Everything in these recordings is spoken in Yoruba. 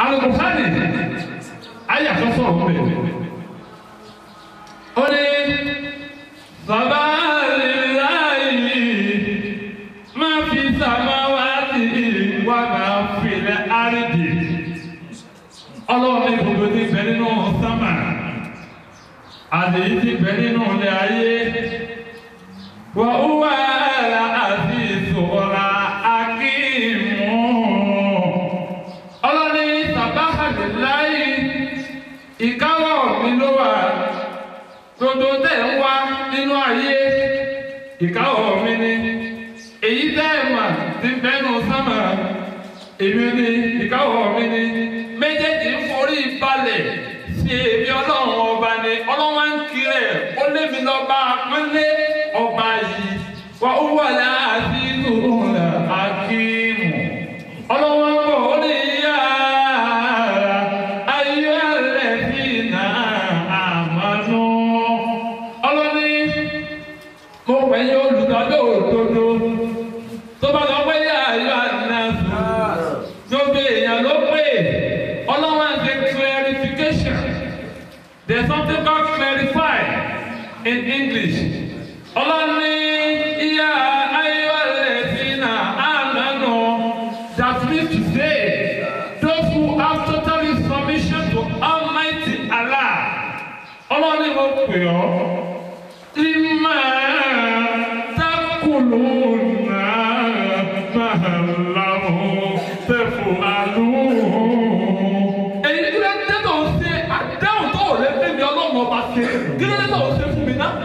alùpùpù ayé àkọsọ ọ̀hún bẹ̀. ó ní bàbá láàyè máa fi sàmáwá sí wà máa filẹ̀ àrídì. ọlọ́run ní gbogbo ti bẹ nínú sámà àdéhìí ti bẹ nínú ilé ayé. wà ó wà á àti ìṣòro akíìmù ọlọ́ni sàbáhàdì láyé ìkáwọ́ mi ló wà gbogbo tẹ̀ ń wá nínú ayé ìkáwọ́ mi ni èyí tẹ́ ẹ̀ mà ti bẹ́nu sámà èmi ni ìkáwọ́ mi ni méjèèjì ń forí balẹ̀ sí èmi ọlọ́run ọba ni ọlọ́wọ́ ń kiri ẹ̀ ó lé mi lọ́ba pínlẹ̀ ọba yìí wà ó wà láàbí ìlú akíìmù ọlọ́wọ́ ń bọ̀ ó ní yá ayé ẹlẹ́bí náà àmánú. ọlọ́ni mo pè yín olùdájọ́ òdodo tó bá lọ pé yá ayé àdínàfù gbogbo èèyàn ló pè ọlọ́wọ́ ń ṣe clarification there is something called clarify in English ọlọ́ni yá ayé ẹlẹ́bí náà àmánú. That means to say, those who have totally submission to Almighty Allah. Ọlọ́run ni mo pè ọ́. Ìmọ̀ takùlù náà máa láwọn tẹ̀fù àlù. Èyí kí ló dé tó ń ṣe àdáhùn tó ò lè fẹ́ mi ọlọ́run ọba ṣe? Kí ló dé tó ń ṣe fún mi náà?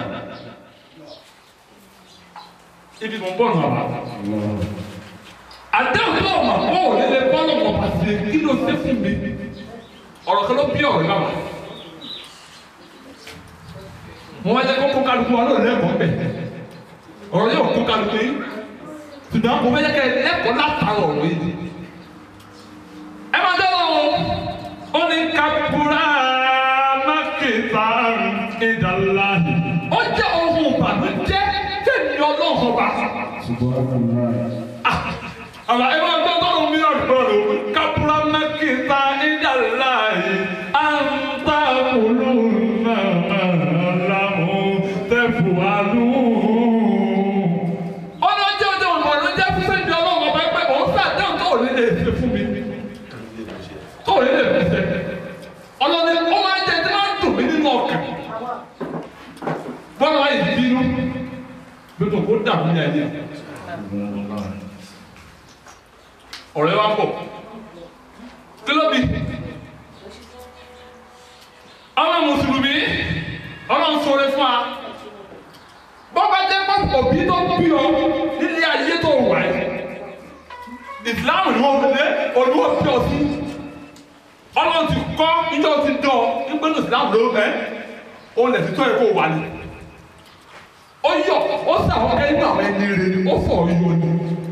Ibi mo ń bọ̀ nù àbá àdáhùn tó ọmọ kó o lè lè bọ́lọ̀ mọ̀ pàṣẹ kí ló ṣe fún mi ọ̀rọ̀ kan ló bí ọ̀rọ̀ náà wà. mo wá jẹ́ kó kó kálukú wa lóòrè lẹ́kọ̀ọ́ bẹ̀ ọ̀rọ̀ yóò kó kálukú yìí ṣùgbọ́n mo fẹ́ jẹ́ kẹ́ ẹ lẹ́kọ̀ọ́ látara ọ̀rọ̀ yìí. ẹ máa dẹ́ wọn ó ní kakura mákèta ìdàlá ó jẹ́ ohun ìbànújẹ́ fẹ́mi ọlọ́run ọba àbá ẹ máa gbọ́ tọ́lù mi ọ̀dọ́rọ̀ kápúrá mẹ́kìtà ìdàlá yìí à ń ta kúlù náà lámú tẹ̀fù àlù. ọlọ́jọ́ ọjọ́ ọ̀nà ló jẹ́ fún sẹ́ńdì ọlọ́run ọba pé òun sàdéhùn tó lè lè ṣe fún mi tó lè lè fi ṣe. ọlọ́ni ó máa ń jẹ tí máa ń dùn mí nínú ọkàn. bọ́lá wa yìí bínú gbẹdọ̀ kó dàbí ní ayé ọ̀rẹ́ wa ń bọ̀ kí ló bí àwọn mùsùlùmí ọlọ́run sọ̀rọ̀ fún wa bọ́ba jẹ́ pọ́pọ̀ bí tó bí ọ nílé ayé tó wà ẹ́ ìsìláàmù ni wọ́n lé olúwo bí ọ sí ọlọ́run ti kọ́ níjọ́ ti dọ̀ nígbẹ́nu ìsìláàmù ló ẹ́ ó lẹ̀ sí tó yẹ kó wà ní ó yọ ó sàwọn ẹni àwọn ẹni rẹ ni ó fọ̀ yọ ni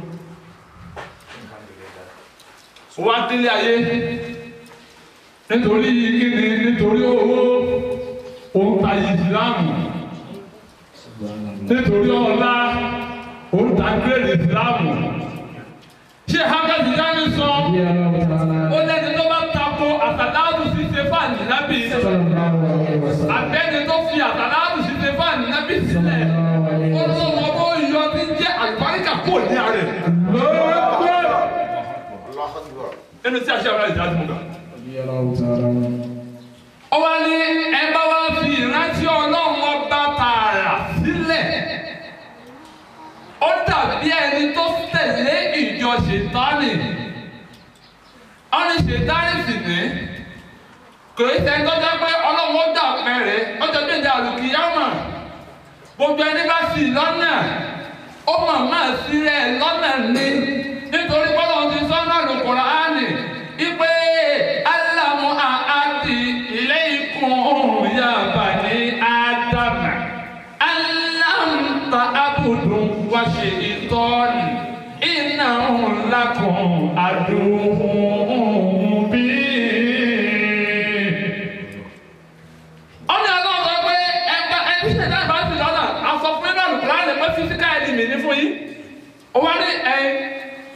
wá délé ayé nítorí kíni nítorí owó òun ta ìsìlámù nítorí ọlá òun ta gírèdì ìsìlámù ṣé hákàtí dání sọ ó lẹ́ni tó bá tako àtàláàdù sí stefani nábì àbẹ́ni tó fi àtàláàdù sí stefani nábì sílẹ̀ ó lọ́wọ́ bó yọ ní jẹ́ àlùbáríkà kò ní àárẹ̀ lọ́wọ́ ẹnu tí a ṣe àwọn ìdájú mú kan. ó wá ní ẹ bá wá fi ìrántí ọlọ́run ọba tààrà sílẹ̀ ó dàbí ẹni tó tẹ̀lé ìjọ ṣètánì ọ̀nì ṣètánì sì ní kò í ṣe tó jẹ́ pé ọlọ́run ó dà pẹ́rẹ́ ó jẹ́ bí ìjà àlùkìyàmà gbogbo ẹni bá sì lọ́nà ó mọ̀ máa sílẹ̀ lọ́nà ní nítorí bọ́lá ti sọ́nà lùkùrọ̀ ánì ipe alamu àti ilé ikùn yaba ní ádámà aláǹtà abudu wá ṣe ìtọ́ni iná ńlá kan àdúhùn bí. ọ̀nà ọlọ́run sọ pé ẹgbẹ́ ẹni ṣẹ̀dá ìbá ti lọ́nà àsọfúnni náà lùkùrọ̀ ánì pé físíkà ẹni mi ní fún yín. ó wá ní ẹ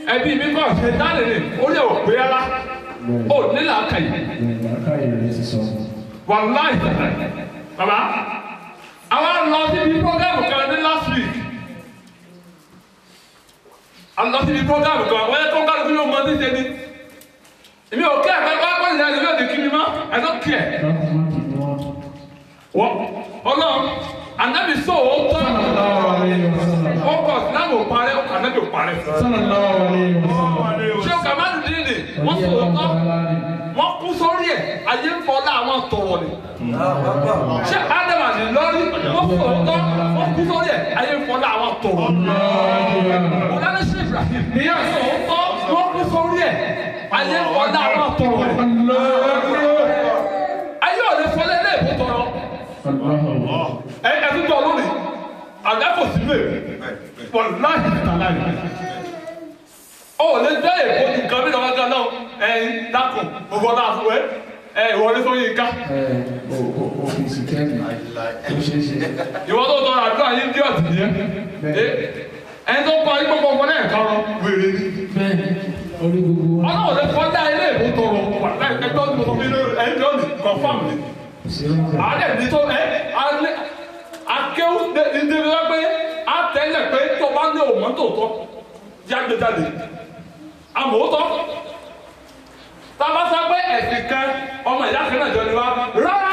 nílà kàyí làákàyè rẹ̀ ti sọ. wàláì bàbá àwa lọ síbi program kan ní last week a lọ síbi program kan wọ́n yẹ kó kálukú yóò mọ ní sẹ́ni èmi ò kí ẹ̀ pẹ́ pẹ́ ìyá ìlú òde kí mi mọ́ I don't care káàkiri má kì í wọ́n. wọ́n ọlọ́run ànábì sọ òótọ́ sallallahu alayhi wa sallam. ó kọ̀ sílámù ò parẹ́ ànábì ò parẹ́ sallallahu alayhi wa sallam. ṣé o kà má dùn dídì wọ́n sọ òótọ́ wọ́n kú sórí ẹ̀ ayé ń fọlá àwọn tọ̀wọ̀ ni ṣé ádámà ní lórí wọ́n sọ òótọ́ wọ́n kú sórí ẹ̀ ayé ń fọlá àwọn tọ̀wọ̀ ni. Ọ̀dàlẹ̀ ṣe Ibrahim ní ẹ̀sọ́ òótọ́ wọ́n kú sórí ẹ̀ ayé ń fọlá àwọn tọ̀wọ̀ ni. ayé ò lè fọlẹ́ lé èbó tọrọ ẹ ẹ tún tọ lónìí àgbàfọ sílẹ̀ pọ̀ láì tàlá yìí. ó lè gbé èbó nǹkan bí lọ́wọ́ gan náà ẹ dákun gbogbo náà fún ẹ ẹ ìwọlé sórí ká Òfìsì kẹ́mi tó ṣe é ṣe. ìwọ tó tọrọ àdúrà yín dí ọ̀tí yẹn ẹni tó kọ ayé gbogbo ọmọ náà kọrọ wèrè ni Bẹ́ẹ̀ni, orí gbogbo wọn. ọlọ́run lè fọ́ dá ilé ìbò tọrọ wà láì ẹgbẹ́ ọdún tó fi ẹni tó ní confam ni Ìṣirò ń bọ̀. àádẹ́ ní tó ẹ alẹ́ akéwù ndébi wá pé àtẹ́lẹ̀ pé tó bá ní òmò tó tọ́ jáde jáde àmòótọ́ tábà sọ pé ẹ̀sìn kan ọmọ ìyá kan náà jọ ni wá rárá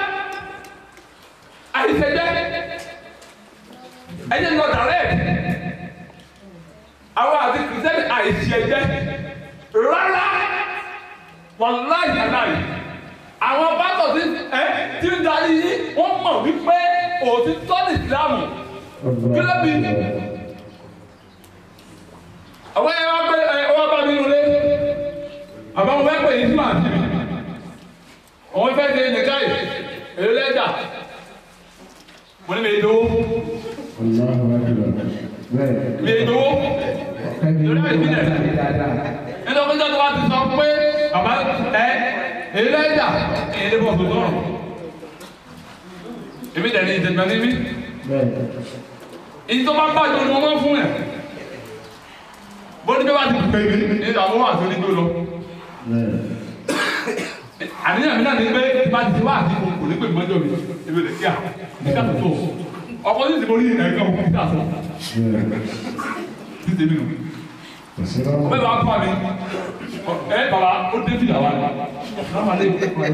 àìsèjẹ́ ẹ̀yẹ lọ dàrẹ́ àwọn àti kìrìsìtẹ́nì àìsèjẹ́ rárá wàláyé aláyé àwọn bátọ̀ tí ẹ ti ń darí yín wọ́n mọ̀ wípé òtítọ́ ní ìsìlámù kílẹ̀ bí àwọn ẹ wá pé ẹ wá bá mi nulẹ̀ àbáwọn fẹ́ pè yín sí màá sí mi àwọn fẹ́ ṣe nìkan yìí èlé lẹ́jà mo ní mi ìdòwò Allahu akbar. Bẹ́ẹ̀. mi ìdòwò Kẹ́mi Lórí ló àìsí máa rẹ̀. ń ṣe dáadáa. nítorí pé tó bá ti sọ pé bàbá ẹ èlé lẹ́jà èyí lè bọ̀ tó tọrọ èmi dẹ̀ ní ìdẹ̀gbẹ́ níbí. Bẹ́ẹ̀. èyí tó bá bàjẹ́ ni wọ́n máa fún ẹ̀ bó ní bí wàá ti pè mí ní àwọn wà tó ní tó lọ Bẹ́ẹ̀. àníyàn mi náà ní pé tí bá ti ti wá àti kò ní pè mí mọ́jọ́ mi ebi lè kíá kíá tó tó ọkọ ní ti mo rí ìrìn àgbà òkú kíá tó Bẹ́ẹ̀. ní tèmi nù Ìṣirò ń bọ̀. ọbẹ̀ bá fà mí ẹ bàbá ó dé fìlà wa ni láwọn alẹ́ ìwé kọ́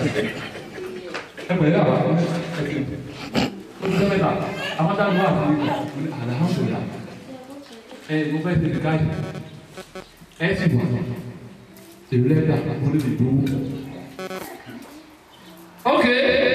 ẹ pẹ̀lú àwa ó ti sẹ́mẹ̀ta àwọn táwọn wà fún mi alhamdulilah ẹ mo fẹ́ tẹ̀lé káyì ẹ sì wà èrò lẹ́dà mo lè lè dúró. ok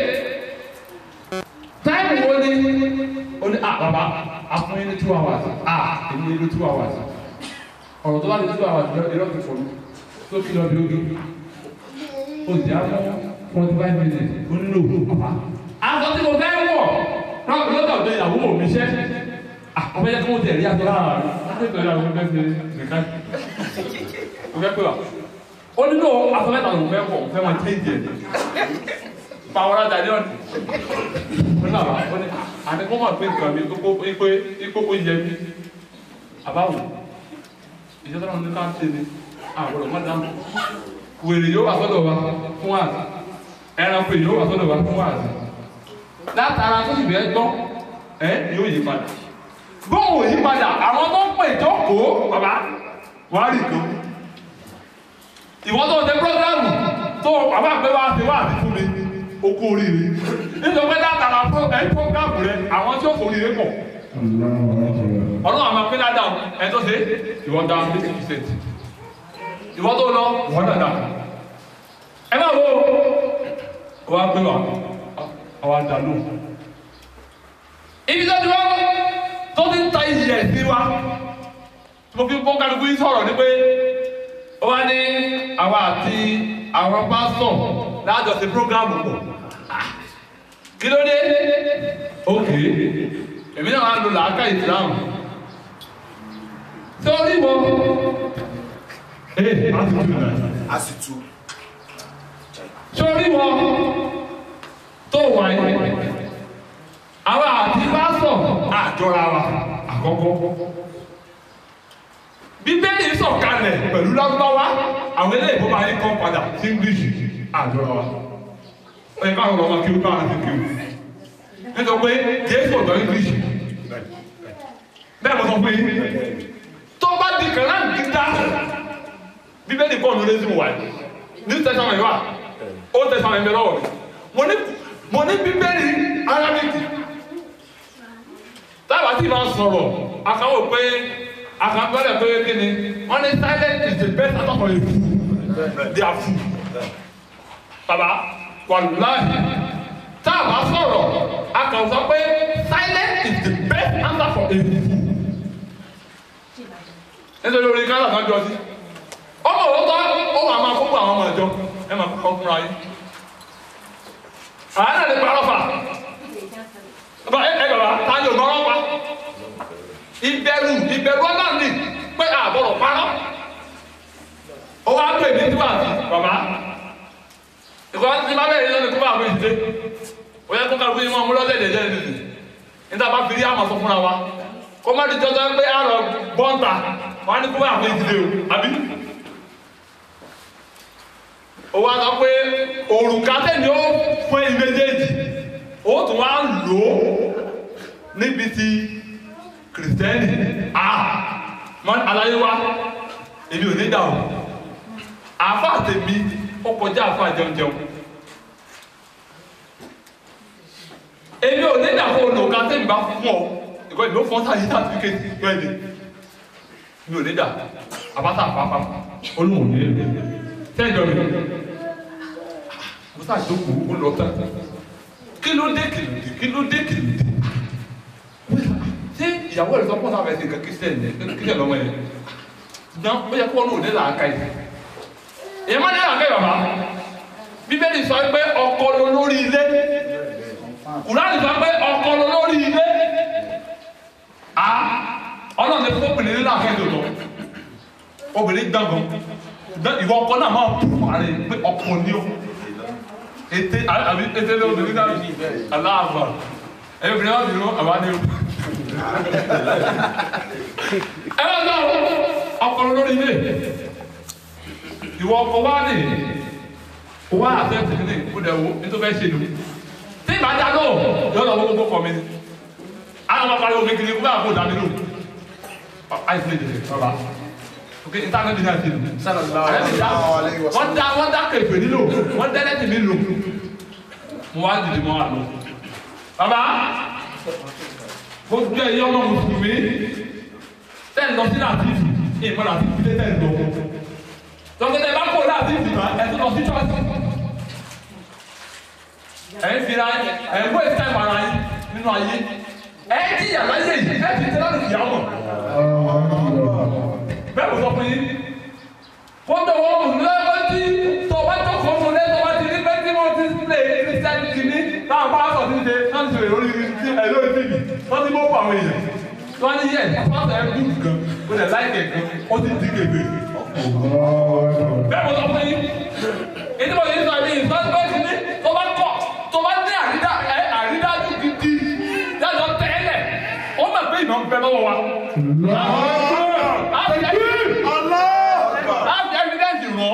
táìmù wo ni o ní ah bàbá afún yín ní two hours ah èmi ní two hours ọ̀rọ̀ tó bá di two hours irọ́ ti fọ̀ mi tó kí lọ bí oge o sì á fún forty five minutes ó ń lò bàbá. aṣọ tí mo fẹ́ wọ̀ lọ́dọ̀ ọ̀dọ̀ ìyàwó mi ṣẹ́ ọ̀fẹ́ yẹ kí wọ́n tẹ̀lé aṣọ lára rẹ̀ láti tẹ̀lé àwọn ọmọ ẹgbẹ́ nìkan mo fẹ́ pè wá ó ní lò aṣọ mẹ́ta ló fẹ́ wọ̀ fẹ́ máa tẹ́ ìdíyẹ pàwọ́rọ́ dàdí ọ̀nì ó ní àbá ó ní àní kó máa pé nǹkan mi kókó ipé ipò ó yẹ mi àbáwò ìjọba náà ní ká ṣe ni àwọn ọmọ dáhùn wèrè yóò wà sọ́dọ̀ wa fún àzì ẹranko yóò wà sọ́dọ̀ wa fún àzì látara tó sì bẹ́ẹ̀ gbọ́ ẹ yóò yí padà bóun ò yí padà àwọn tó ń pè jókòó bàbá wà á rí kan ìwọ tó ṣe programu tó bàbá àgbẹ̀ wá ṣe wá àti fún mi okó oríire nítorí pé látara ẹ programu rẹ àwọn tí ó kò oríire pọ̀ Allahu akbar. ọlọ́run àmọ́ pé ládàá ẹ tó ṣe ìwọ dá fifty percent ìwọ tó lọ ìwọ náà dà ẹ bá wo wá gbé wa àwa dà lóhùn ibi tó ti wá tó ti ń ta iyì ẹ̀ sí wa mo fi kó kálukú yìí sọ̀rọ̀ ni pé ó wá ní àwa àti àwọn pásítọ̀ láàjọsí prógámù pọ̀ kí ló dé ok èmi náà máa ń lo làákà ìsìlámù sórí mo ee a ti tún náà a sì tu sórí mo tó wà yìí àwa àti pásítọ̀ àjọra wa àkọ́kọ́ bíbélì sọ̀kalẹ̀ pẹ̀lú lọ́gbọ́wá àwọn eléyìí bó máa ń kọ́ padà sí english àjọra wa ó yẹ káwọn ọmọ kí ó bá wọn sí kí ó nítorí pé jésù ọ̀dọ́ english bẹ́ẹ̀ mo sọ fún yín tó bá di kàrá gíga bíbélì bọ́ọ̀lù lé sí wa new testament wa old testament bẹ lọ́wọ́ mi mo ní mo ní bíbélì arabic tábà tí ma sọ̀rọ̀ àkàwọ̀ pé àkàbẹ̀rẹ̀ pé kí ni wọ́n ní silent is the best out of a fool they are fool baba wàlúùláì tábà sọ̀rọ̀ àkàwọ̀ sọ pé silent is the best answer for a fool nítorí orin kálá kan jọ sí ọmọ òwúntọ́ ó wà máa kókó àwọn ọmọ ìjọ ẹ máa kọ́ fúnra yín àánà lè parọ́ fà bàbá ẹ ẹ bàbá ta ni ò gbọ́rọ́ pa ìbẹ̀rù ìbẹ̀rù ọlọ́run ni pé àbọ̀rọ̀ parọ́ ó wá pè mí tí wà sí bàbá ìkọ́ tí bá bẹ̀rẹ̀ lọ́nà kó bá àwọn ìdílé ó yẹ kó kálukú yín mọ́ ọmọ lọ́sẹ̀ dẹ̀dẹ̀ nìyí níta bá fi rí àmọ̀ sọ fúnra wa kó má di jọjọ pé àrọ̀ bọ́ǹtà wọn á ní kó bá àwọn ìdílé o àbí ó wá sọ pé òrùka tẹ̀lé ó fún ẹ̀yin méjèèjì ó tún wá lò ó níbi tí kìrìsìtẹ́nì à mọ aláyé wa èmi ò ní dà o àfa tèmi ó kọjá àfa jẹunjẹun èmi ò ní dà fún òrùka tẹ̀lé bá fún ọ ìkọ́ ìlú fún sáyé sàtìfíkẹ́tì lọ́ọ̀dẹ̀ mi ò ní dà àbáta àpapọ̀ olóhùn ní èlò tẹ́jọ́ mi mo sáà jókòó ó lọ tán kí ló dé kìlìdì kí ló dé kìlìdì ṣé ìyàwó rẹ̀ sọ fún ọ̀sán àfẹ́sẹ̀ nǹkan kírísítẹ̀ ní kírísítẹ̀ lọ́wọ́ yẹn ṣùgbọ́n ó yẹ kó ọ̀nà òde làákà yìí èyí má ní làákà yìí bàbá bíbélì sọ pé ọkọ ló lórí ilé kùránì sọ pé ọkọ ló lórí ilé a ọlọ́run ti fún obìnrin nílò àkẹ́jọ lọ obìnrin gbàgbọ́ ṣùgbọ́n ìwọ ọkọ náà máa bù ààrẹ pé ọkọ ni ó ètè àbí ètè lé obìnrin náà aláàbà ẹ̀yìn obìnrin náà bìrún àbá ní o. ẹ bá gbọ́ ọkọ lórí ilé ìwọ ọkọ wá ní wá àtẹ́tì ní kó dẹ̀ wo nítorí fẹ́ ṣe nù tí ìbá dá lọ yọ lọ gbogbo kọ mi ni àwọn ọmọ pariwo mi kiri kó bá kó dá mi lò àìsàn ìdílé bàbá ok ìtàgé mi náà ti lò sallallahu alayhi wa wọ́n sallam. dá wọ́n dá kẹfẹ́ nílò wọ́n dá ẹlẹ́tì mi lò mo wá dìde mọ́ àlọ́ bàbá gbogbo ẹ̀yọ́ ọmọ mùsùlùmí tẹ́ ń lọ sí làtìfì ìmọ̀ làtìfì lé tẹ́ ń lọ tọ́kítẹ́ bá kó làtìfì mọ́ ẹ̀ tó lọ sí chọ́ọ̀tì ẹ̀ ń fira ẹ̀ ń wé táìmù ara yín nínú ayé ẹ̀ ń jìyà láyé yìí ẹ̀ ti tẹ́ lọ́dún ìyá mọ̀ bẹ́ẹ̀ mo sọ fún yín kóńtò wọn mú lọ́wọ́ tí tó bá jókòó fún lé tó bá ti ní bẹ́ẹ̀ tí wọ́n ti lè kírísítẹ́nì kìíní táwọn bá sọ̀ ti ṣe náà ti ṣe lórí ti ẹ̀ lórí tv wọ́n ti mọ́ fún àwọn èèyàn wọ́n ní yẹ pásítọ̀ ẹ̀ kú gan ó lẹ̀ láìkẹ̀ gan ó ti di kébé bẹ́ẹ̀ mo sọ fún yín ètò ìwọ̀n yìí sọ ẹ̀mí ìsọ́gbẹ́ kìíní tó bá kọ̀ tó bá ní àrídá ẹ̀ àrídájú gidi dájọ́ tẹ́lẹ̀ ó mọ̀ pé ìmọ̀ ń bẹ lọ́wọ́ wa. Láti evidence rọ̀.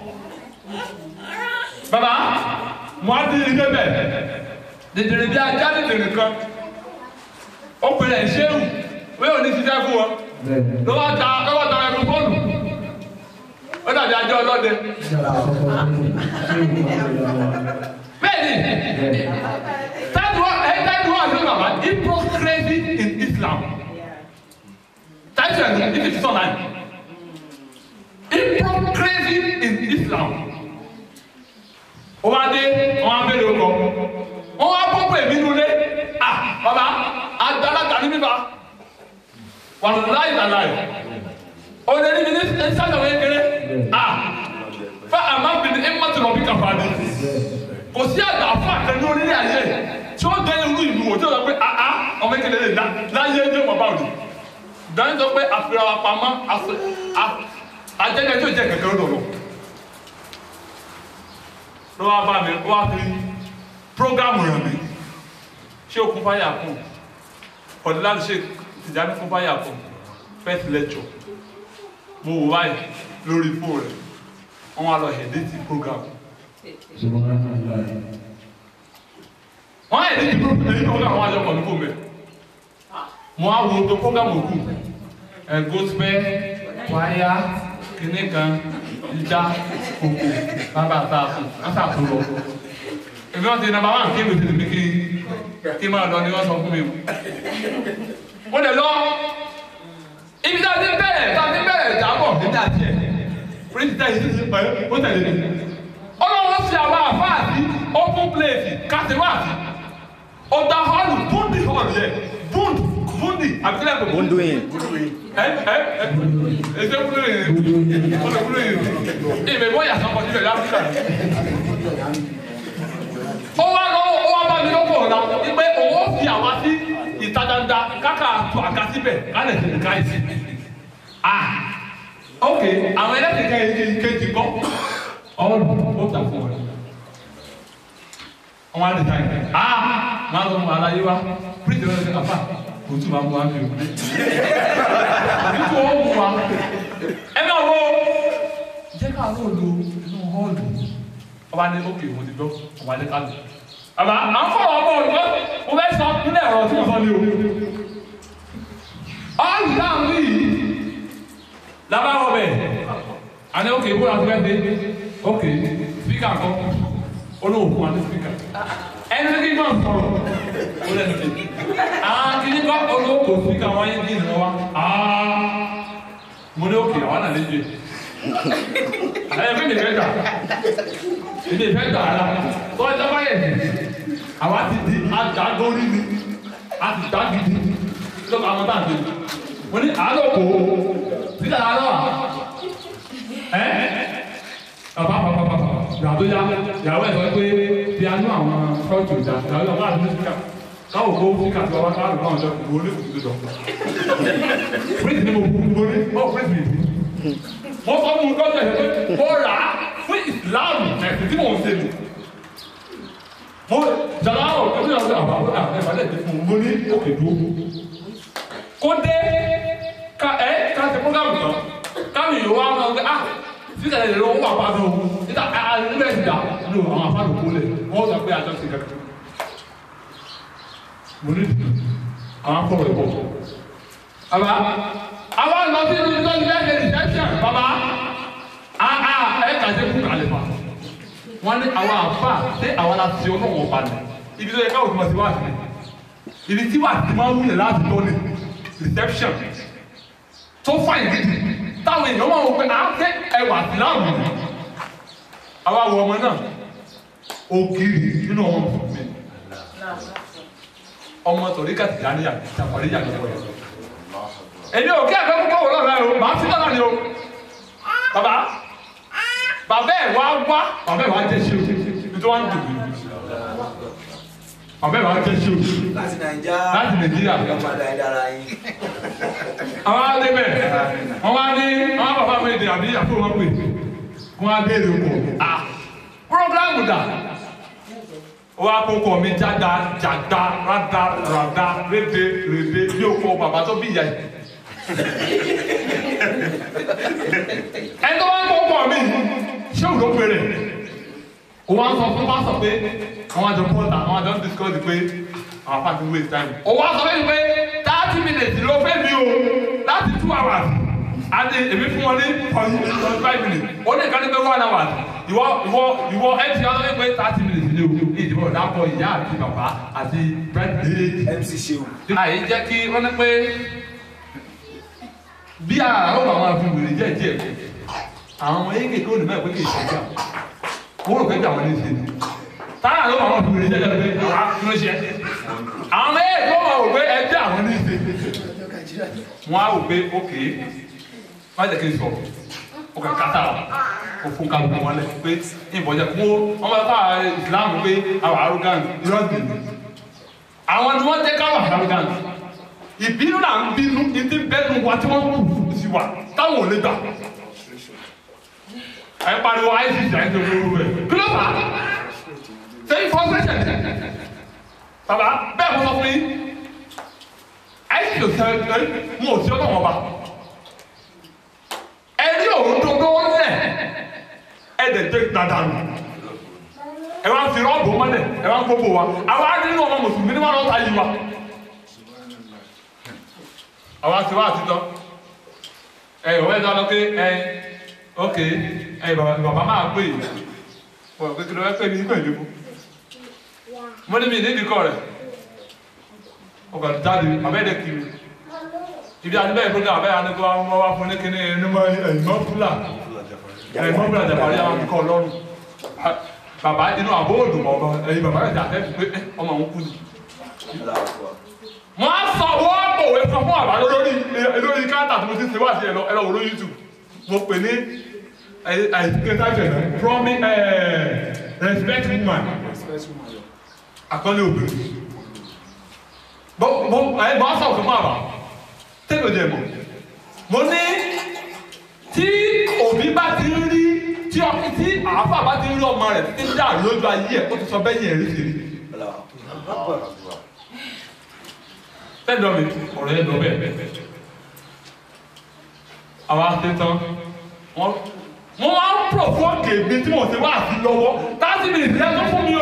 Bàbá, mo á dín ilé bẹ̀. Dèdèrè bí ajá dèdèrè kan. Ó pèrè ìṣéwù. Wíwò ní ṣiṣẹ́ fún wọn. Ló wá ta ló wá ta ẹnu fóònù. Ó dàbí ajá ọlọ́dẹ. Bẹ́ẹ̀ni, táìdì wọ́n ẹ̀ táìdì wọ́n àti bàbá hypocrisy in Islam. Táìdì ẹ̀ ní ìfìsí sọ̀nà yìí hypocrisy in Islam. ó wá dé wọn á bẹ̀rẹ̀ ọkọ wọn wá pọ́pọ́ èmi nulẹ̀ ah bàbá àgbàlagbà ní bíbá wà láì láì ọ̀dẹ níbi ní sáyà wọ́n kéré ah fẹ́ àmà bìnrin ẹ̀ mọ́tò lọ́bí kàfà ni kò sí àgbà fún àkànní orílẹ̀ ayé tí ó dé irú ìlú wò tí ó sọ pé ah ah ọmọ ìkẹlẹ lè dá láyé ẹjọ́ bàbá òní dáhùn sọ pé àfihàn wa pamọ́ àfẹ́ ajẹ́jẹ́ tí ó jẹ́ kẹ̀kẹ́ lọ́dọ̀ lọ. ló wá bá mi wá fi prógámù rẹ̀ mi ṣé okun fáyà kù ọ̀dọ́ láti ṣe tìjáde fún fáyà kù first lecture mo wò báyìí lórí fóònù rẹ̀ wọ́n wá lọ edit program Subhanallah. wọ́n á edit program wọ́n á jọ kọ̀ọ̀lù fún mi mo á wo tó program òkú ẹ̀ gospel wáyà kìnnì kan ìjà kòkò bàbá àtàkùn àtàkùn lọ èmi wọn ti nàbà wà kí èmi ti tèmi kí kí n máa lọ ni wọ́n sọ fún mi o mo lè lọ ibi tá a ti bẹ̀rẹ̀ tá a ti bẹ̀rẹ̀ ìjábọ̀ nígbà tiẹ̀ pírísítà yìí ti pẹ́ ó tẹ̀lé mi ọlọ́wọ́ fi àwọn àfáàsì open place kàtẹ́wàsì ọ̀dà hall búndì hall yẹ búnd búndì àbílẹ̀ kò búndì Bunduin. ẹ ẹ ẹ ẹsẹ kúló yìí ọlọ kúló yìí ìbẹ̀ bọ́ yàtọ̀ kọ́ síbẹ̀ láfíà ó wá lọ ó wá bá mi lọ́pọ̀ ọ̀la pé òun ó fi àwa sí ìta dandan káka tó àga síbẹ̀ kálẹ̀ sí ìka yìí sí ah ok àwọn ẹlẹ́sìn kejì kejì kọ́ ọ̀rọ̀ ó tà fún ọ wọn á di ta yìí ah máa lọ mọ aláyé wa píríṣì lọ́dọ̀ sí àfà kò tún máa mú wa fi o nítorí ó mú wa ẹ máa wo jẹ́ ká ló lo inú họ́ọ̀lù ọba ní ókè mo ti gbọ́ ọba ní kálù àbá à ń fọwọ́ ọmọ olùkọ́ mo fẹ́ sọ nílẹ̀ ọ̀rọ̀ tí mo sọ ní o ọ́ọ̀lù dáhùn ní yìí lábá wọ bẹ́ẹ̀ àní ókè bó la ti fẹ́ dé ókè spíkà kọ́ olóògùn àti spíkà ẹni tí kò sọ̀rọ̀ ó lẹ́nu tẹ̀ àwọn kìíní kọ́ olóògùn spíkà wọn yé dín ní wa mo ní ókè àwọn àlejò ẹ fẹ́ mi fẹ́ gbà èmi fẹ́ gbà ara tó ẹ dábàá yẹ àwa ti di àdágórí ni a ti dá gidi lọ́kọ̀ àwọn tá à ń tẹ̀lé mo ní àádọ́ kò síta àádọ́ à ẹ́ bàbá bàbá bàbá yàtọ̀ ya yàwó ẹ̀ sọ pé piano àwọn ṣọ́ọ̀tù ìjà yàwó ẹ̀ wọ́n àti mísíkà káwọ̀ kó mísíkà tí wọ́n bá káàdùn náà jọ kò ní kùtù tó dọ̀ prince ni mo kú mo ní ọ̀ prince mi mo sọ fún un lọ́sẹ̀ pé mo rà á fún ìsìláàmù ẹ̀sìn tí mò ń ṣe nù mo jàdá ọ̀ tó ní ọ̀sẹ̀ àbá ẹ̀ fàlẹ́ ti fún un mo ní òkè dúró kó dé ká ẹ ká ṣe program tán káwọn èèyàn wá máa ń gbé ah sísè lè lọ wọ́n wà pàdé o níta níbẹ̀ ti dà ní o àwọn afáàlù kó lẹ̀ wọ́n sọ pé àjọ sí kankan mo ní àwọn akọ̀wé pọ̀ àbá àwọn lọ sí ibi tó ń gbé ẹgbẹ́ reception bàbá àà ẹ kà dé kú kàlẹ́ fà wọ́n ní àwọn àfà ṣé àwọn la ti ọlọ́wọ́ pa ni ibi tó yẹ káwọn tó ma ti wá sí ibi tí wàá ti máa ń wúlẹ̀ láti lọ ní reception tó fàyè gidi táwọn èèyàn máa wọ pé à ń tẹ ẹwà síláàmù ni àwa wọ ọmọ náà ògiri nínú ọmọ mi ọmọ tòrí kàtì dáníyà ìtàkọ̀rí yà lọ́wọ́ yẹn èmi ò kí ẹ̀fẹ́ púpọ̀ wò lọ́la o màá fi lọ́la ni o bàbá bàbá ẹ̀ wá wá bàbá ẹ̀ wá jẹ́ sí o ibi tó wá ń dùn mí bàbá ẹ̀ wá jẹ́ sí o láti nàìjà láti nàìjíríà padà ìdára yín. àwọn adébẹ̀ wọ́n wá ní àwọn bàbá mi dè àbí àpò wọn pè wọ́n á béèrè oko à programu dà wọ́n á kókò mi jáda jàda rada rada rédè rédè bí o kọ bàbá tó bí ìyá yìí. ẹni tó wá ń kókò mi ṣé òun ló péré o wá ń sọ fún pásọ pé àwọn àjọ pọ́ńtà àwọn àjọ ń discuss pé àwọn apá ti waste time. o wá sọ fún mi pé thirty minutes ló fẹ́ mi o láti two hours àti èmi fún wọn ní forty five minutes ó ní ìkànnì pé one hour ìwọ ìwọ ìwọ ẹ ti ọdún pé thirty minutes ni o ní ìdìbò dàpọ̀ ìyá àti bàbá àti birthday mc ṣeun. àyè jẹ́ kí wọ́n ní pé bí àwọn àwọn àfihàn wèrè jẹ́ díẹ̀ àwọn ọmọ yéé kékeré olùmọ̀ ẹ̀kọ́ kì í ṣe jà wọ́n rò pé bí àwọn ẹni ṣe ni táyà ló àwọn àfihàn wèrè jẹ́ díẹ̀ pé àwa kí ló ṣe àwọn ọmọ yéé tó mọ̀ rò pé ẹgbẹ́ àwọn ẹni ṣe wọ́n á rò pé ókè má jẹ́ kí n sọ̀rọ̀ ó kà kátà ó fún kálukú wọn lẹ pé ìbọ̀jẹ̀ fún wọn bá fà ìsìlámù pé àwọn arrogant irọ́ gbìyànjú àwọn ni wọ́n jẹ́ káwọn arrogant ìbínú là ń bínú ìdí bẹ́ẹ̀nu wa tí wọ́n kù sí wa táwọn ò lè gbà. ẹ pariwo isis ẹ ń tó lóru rẹ kí ló fà á ṣé ìfọsẹsẹ bàbá bẹ́ẹ̀ mo sọ fún yín isis ò sẹ ẹ mo ò sí ọlọ́wọ́n ba ẹ ní òun dodo wọn lẹ ẹ dẹ̀ dé dáadáa nù ẹ wá fi rọ́ọ̀bù mọ́lẹ̀ ẹ wá gbogbo wa àwa á nínú ọmọ mùsùlùmí ní wọn lọ́ta yìí wa àwa ti wá àtijọ́ ẹ ìwé ìdá lọ pé ẹ ok ẹ bàbá bàbá máa pè é wọ́n pé kí ló fẹ́ pè mí pẹ̀lú mo ní mi nídìí kọ́ rẹ̀ ọkọ̀ jáde abẹ́ẹ̀dẹ̀ kiri ibi àdúgbò ìfúnni abẹ́ àdúgbò àwọn ọmọ wa fún ní kíní ẹnumọ ẹ̀yìnmọ́ fúlà ẹ̀yìnmọ́ fúlà jàpárí àwọn akọ́ ọlọ́run bàbá inú àbó òdùmọ̀ ọmọ ẹ̀yìn bàbá rẹ̀ jàpẹ́ pé ẹ, ọmọ òun kú ni. wọ́n á sọ wọ́n pòwe fún fún àbá lórí lórí káńtà tó mo ti ṣe wá sí ẹ̀lọ́ ẹ̀lọ́ wòló YouTube mo pè ní ẹ̀ẹ́dẹ́gbẹ̀rẹ̀ promi respect woman àkọlé obìnrin bó bó ẹ bá sọ fún àbá tẹ́lẹ̀ jẹ mọ́ mo ní tí òbí bá ti ń rí tí ọkì tí àáfà bá ti ń rí ọmọ rẹ̀ títí dà lójú ayé ẹ̀ ó ti sọ bẹ́ẹ̀ yẹn rí sí rí tẹ́lẹ̀ mi ọ̀rọ̀ yẹn lọ bẹ́ẹ̀ àwa ṣe tán wọ́n wọ́n máa ń pòfókè mi tí mo ti wá àti lọ́wọ́ thirty minutes yẹn tó fún mi o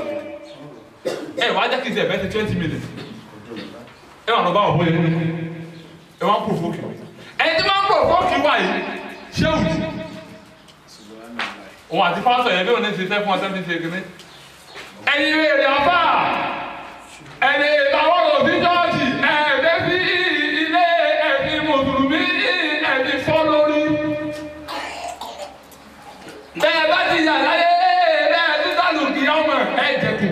ẹ wàá jẹ́ kí n ṣe ẹ̀fẹ́ ti twenty minutes ẹ wà lọ bá ọ̀bọ yẹn ẹ wà ń pòfókè ẹni tí wọ́n ń pòfókè wà yìí ṣé òjì òun àti pásítọ̀ yẹn bí òun ní ti sẹ́ fún ọtẹ́ fi ṣe kìíní ẹ̀yin èrè ọba ẹni ìbáwọ̀ òbí jọ́ọ̀jì ẹ̀ẹ́dẹ́ sí ilé ẹ̀mí mùsùlùmí ẹ̀mí fọ́ lórí bẹ́ẹ̀ bá ti yà láyé bẹ́ẹ̀ tó sálù kí ọmọ ẹ̀ jẹ̀kù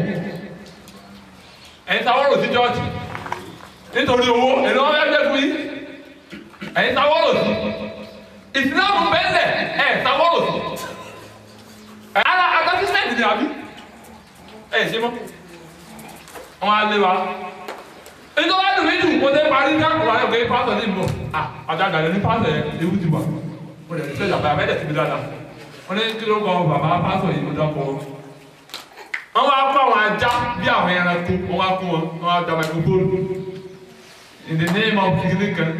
ẹ̀yin sáwọ́rọ̀ sí jọ́ọ̀jì nítorí owó èlò wọn fẹ́ẹ́ fún yín ẹ̀yin sáwọ́rọ̀ sí ìsìlámù bẹ́ẹ̀ ẹ̀ sáwọ́rọ̀ sí ara advertisement ni àbí ẹ̀ ṣe mọ́ wọn á lé wa nítorí wọn dùn mí jù mo tẹ́ parí ní àkùrọ̀ ayọ̀ pé pásọ̀ ní ìbò à àjàgà ní pásọ̀ yẹn ewu ti wà mo lè ṣe ìjàmbá abẹ́rẹ́ ti fi dáadáa wọn ní kí ló kọ bàbá pásọ̀ yìí mo dọ́kọ̀ wọn wá kó àwọn ajá bí àwọn ẹranko wọn wá kó wọn wọn wá dá microphone in the name of kìnìún kan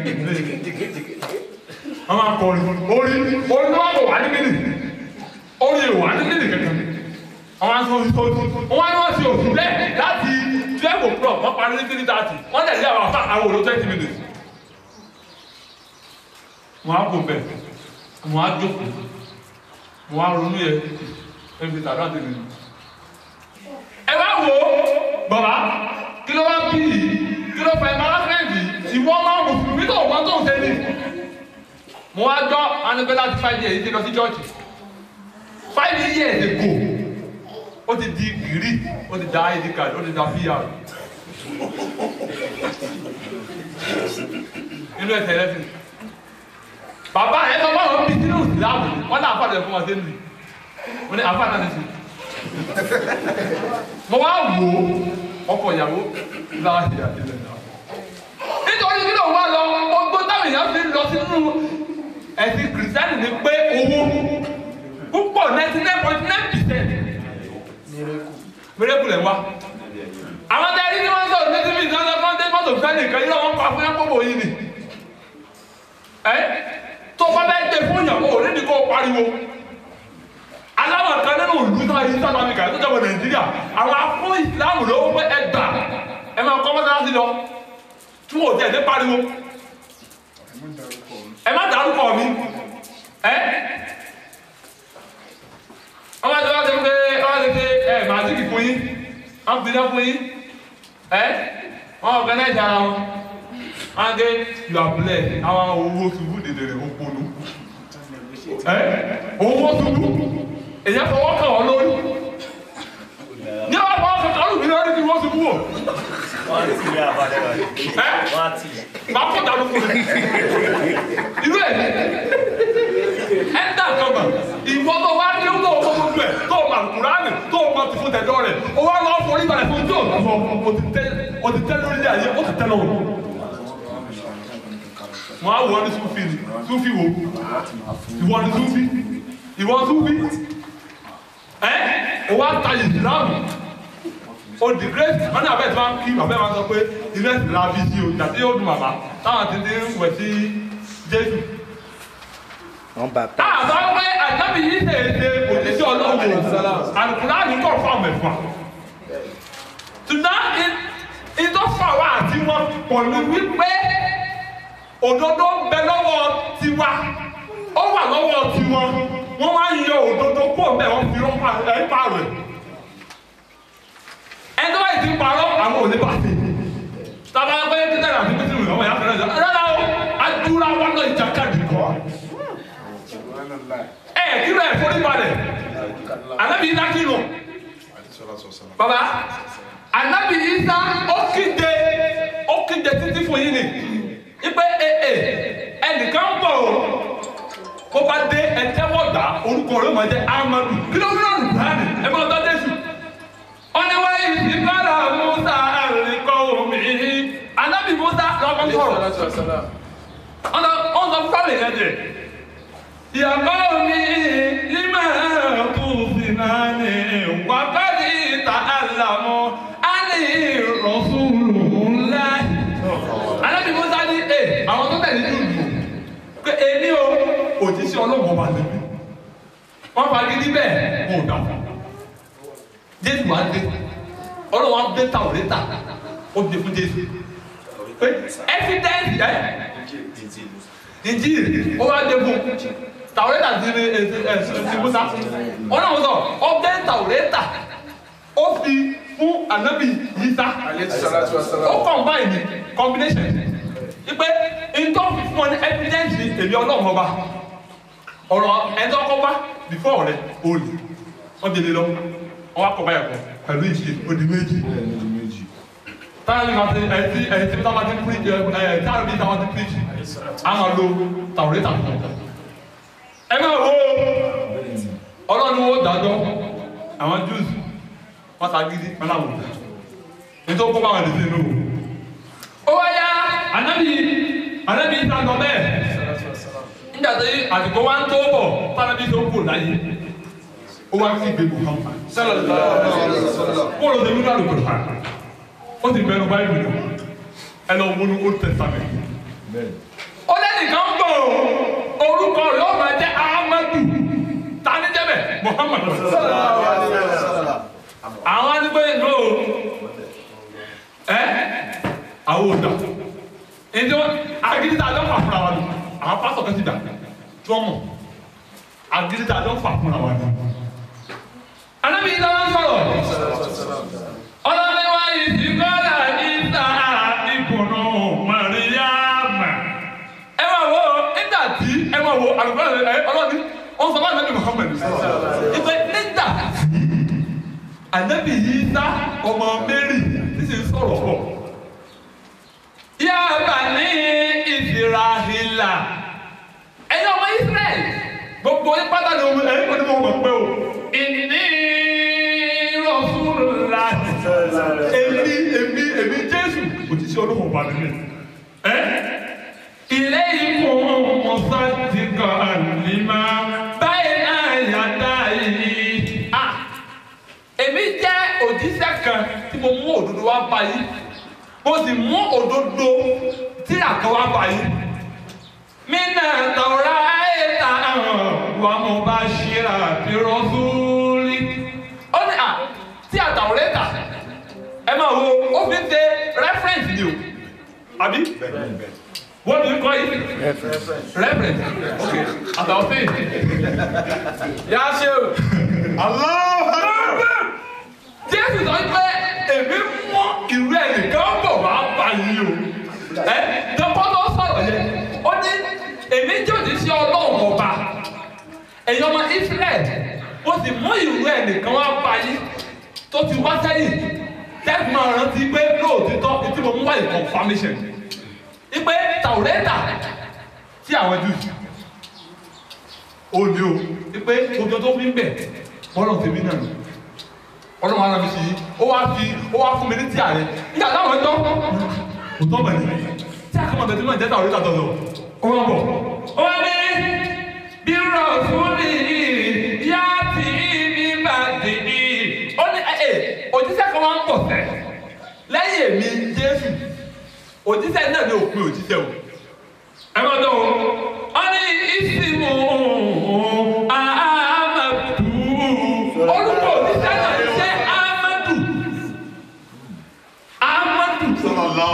wọn máa kọ orin orin orin tó wà kọ wà ní kíni orin ìwà ní kíni kankan wọn á sọ orin tó wọn á ní wọn ṣe òfin bẹ́ẹ̀ láti twelve o'clock wọn parí ní three thirty wọn tẹ̀lé àwọn afa àwọn òrò twenty minutes wọn á kó bẹ́ẹ̀ wọn á jókòó wọn á ronú yẹ ẹbí tàbí àti nìyí ẹ bá wo bàbá kí ló wá bí yìí kí ló fẹ́ embarrassment ìwọ máa mùsùlùmí tó wọ́n tó ń ṣe ni. mo wá gbọ́ anigbe láti five years ti lọ sí church five years ago ó ti di gírí ó ti da id card ó ti da pr nínú ẹsẹ̀ ẹlẹ́sìn bàbá ẹ̀ sọ fún bíi sínú ìsìlámù wọn náà fàdé fún wọn sí nìyí wọn ní àfàdé náà ní sùn mo wá wò ó ọkọ ìyàwó láàyè àdìlẹ̀ náà. nítorí kí ló wá lọ ọgbọ́n táwọn èèyàn fi lọ sínú ẹ̀sìn kìrìsìtánì ni pé owó púpọ̀ ninety nine point nine percent miracle ẹ̀ wá. àwọn tẹ́lẹ̀ ní wọ́n sọ̀rọ̀ ní tíbi ìdáná fún ọ́n mọ́tò fẹ́ nìkan yíyá wọn pa fún yẹn pọ̀pọ̀ yìí ni. ẹ tó bá bẹ́ẹ̀ gbé fún yàn kó nídìí kó pariwo aláwọ̀ kan nínú ìlú náà yìí South Africa tó jẹ́ wọ Nàìjíríà àwọn afún ìsìlámù ló pé ẹ gbà ẹ máa kọ́ mọ́sálásí lọ tí wọ́n ò tẹ̀ ní pariwo ẹ má dárúkọ mi ẹ wọ́n máa tẹ́wọ́ tẹ́wọ́ pé wọ́n lè ṣe ẹ màásìkì fún yín wọ́n fi dá fún yín ẹ wọ́n organize ara wọn wọ́n á gé you are blessed àwọn owó ṣubú dèdèrè òponu ẹ owó ṣubú èyàn fọwọ́ kàn wọ́n lórí ní wọ́n fọwọ́ kàn kàn lórí lórí kí wọ́n ṣubú o wọ́n ti rí àbádé rẹ̀. ẹ wọ́n ti. máa kó dànù fún mi irú ẹ̀ ẹ dà kan mọ̀ ìwọ tó wá ní ọgbọ́n ọkọ̀ gbogbo ẹ̀ tó o máa kúránì tó o máa ti fún tẹ̀dọ́ rẹ̀ o wá lọ́wọ́ forí balẹ̀ fún tí o sọ o ti tẹ́ o ti tẹ́ lórí ayé o ti tẹ́ lọ́wọ́ wọn á wọ ní sufi ni sufi wo ìwọ ni sufi ìwọ sufi ẹ o wá ta ìsìlámù o di great wọn ní abẹ́ tí wọ́n kí abẹ́ wọn sọ pé ilé ìsìlá bí sí o jàdí yóò dùn bàbá táwọn ti ní wẹ̀ sí jésù wọ́n bá táwọn sọ pé àjábì yìí ṣe é ṣe òjíṣẹ́ ọlọ́run àlùkùránì kọ̀ fún àwọn ẹ̀fà ṣùgbọ́n ìtọ́fà wa àti wọn pọ̀ ní wípé òdodo ń bẹ lọ́wọ́ tiwa ó wà lọ́wọ́ tiwọn wọ́n wá ń yọ òdodo kó bẹ́ẹ̀ wọ́n fi rọ́pà ẹ̀ pààrọ̀ ẹ̀ ẹni tó bá yìí ti parọ́ àwọn òní bá ti tàbá pé títẹ̀ àti pété ìwé ọmọ yàtọ̀ rẹ̀ rárá o adúlá wọn lọ ìjàkadì kọ́ ẹ kí ló ẹ forí balẹ̀ anabi isa kí lọ baba anabi isa ó kéde ó kéde títí fún yín ni ipe ee ẹnìkan ń bọ̀ o kó bá dé ẹtẹ́wọ́gbà orúkọ rẹ̀ máa jẹ́ amadu kí ló ń lọ́rùn báyìí ẹ máa tọ́ dẹ́sù ọ̀nẹ́wá yìí bára musa àríkọ́ omi anabi musa lọ́kọ́ sọ̀rọ̀ ọ̀nà ọ̀nà fúlàní yẹn dẹ̀ ìyàbọ̀ mi lima kù sinani wákàtí ta àlàmọ́ àní rọ̀ṣùlù ńlá anabi musa ní ẹ àwọn tó tẹ̀lé ní ìlú pé èmi o òjíṣẹ́ ọlọ́wọ́ bá lè mi wọ́n fagídí bẹ́ẹ̀ wọn ò dà fún jésù wa dé ọlọ́wọ́ wa dé ta òde ta ó dé fún jésù pé evidence ẹ injil ó wá dé fún tàwọ́rẹ́tà ti ní ti musa ọlọ́wọ́ sọ ọ dé tàwọ́rẹ́tà ó fi fún anabi yisa ó combine ní combination ipe ntọ́ fi fún ọ ní evidence ní èmi ọlọ́run ọba ọ̀rọ̀ ẹ̀dọ́ ọkọ̀ before rẹ̀ olè wọ́n délé lọ wọ́n wá kọ̀ báyà kọ̀ pẹ̀lú ìṣe odi méjì táwọn ní ma ti ẹ̀ ti ẹ̀ ti táwọn ti preach ẹ̀ ẹ̀ táwọn ní táwọn ti preach a máa lo tàwọ̀rẹ́tà fún ọ. ẹ máa wo ọlọ́run wo dájọ́ àwọn Jews wọ́n ta gidi wọn làwọn nítorí kó bá wọn lè ṣe inú ó wá yá anabi anabi ta lọ bẹ́ẹ̀ nígbà tí àsìkò wa ń tó bọ̀ tánabi tó kù láyé ó wá sí ìgbé Muhammad kó ló dé nínú àlùkò ha ó sì bẹnu báyìí nù ẹ lọ wọnú Old Testament ó lẹ́nìkan gbọ́ orúkọ rẹ̀ ó máa jẹ́ Ahmadu tani jẹ́ bẹ́ẹ̀ Muhammad àwọn adigun yìí ló ẹ àwọn òdà ẹni wọn agídíta àjọ fà fúnra wa ni àwọn pásọ kan ti dà tí wọn mọ agídíta àjọ fà fúnra wa ni. anábì yìí dáná sọ̀rọ̀ ọlọ́lẹ́wà ìsìnkọ́lá ìta ìkùnú Màríyámà ẹ máa wo nígbà tí ẹ máa wo àlùkò ẹ ọlọ́ni wọn sọ fún anabi Muhammad ìpè nígbà tí anabi yìí ta ọmọ Mary tí sì ń sọ̀rọ̀ pọ̀ yá bani ìsirahìlà ẹ̀yin ọmọ israẹl gbogbo yín pátá ni omi ẹ̀yin onímọ̀ ọmọ pé o ìní rọ̀ṣúlùlá èmi èmi èmi jésù òjíṣẹ́ olóhùn ọba mi ẹ ilé ìmọ̀ ọ̀sá ti kọ́ àlìmá báyìí náà yàtá yìí ah èmi jẹ́ òjíṣẹ́ kan tí mo mú òdodo wá báyìí mo sì mú òdodo tí àkọwá báyìí. Mina tọ̀ra ẹ̀ta wa mo bá ṣíra fi rọ́súlì. Ó ní à tí àtàwọ̀rẹ́ tà ẹ máa wo ó fi ṣe reference ni o. Àbí? What do you call it? Reference. Okay. Àtàwọn sí. Yá ṣe o. Allah. Jésù sọ pé èmi mú ìwé ẹnìkan bọ̀ wá bá yín o. Ẹ dọ́kọ́ tó sọ̀rọ̀ yẹn. Ó ní èmi jẹ́ òjíṣẹ́ ọlọ́run ọba. Ẹ̀yin ọmọ Ísírẹ́l, mo sì mú ìwé ẹnìkan wá bá yín tó ti wá sẹ́yìn. Tẹ́sí máa rántí pé lóòtítọ́ tí mo mú wáyé confirmation. Ipe Tàwùrẹ́tà tí àwọn Júù. Ó ní o, ipe ojú tó fi ń bẹ̀ bọ́lọ̀ tèmi náà ọlọ́run ara mi sí i ó wá fi ó wá fún mi ní tíà rẹ nígbà táwọn ẹjọ́ kò tọ́ bẹ̀rẹ̀ tí a kọ́ máa bẹ̀rẹ̀ tí wọ́n jẹ́ táwọn orí kàtọ́ lọ ó wá bọ̀ ó wá ní bí rọ̀fúnni yá tì í ní bàtì í ó ní ẹ ẹ òjíṣẹ́ kan wá ń bọ̀ sẹ́ lẹ́yìn èmi Jésù òjíṣẹ́ náà ní òpin òjíṣẹ́ o ẹ máa dán o ó ní ìsìnkú àmàtú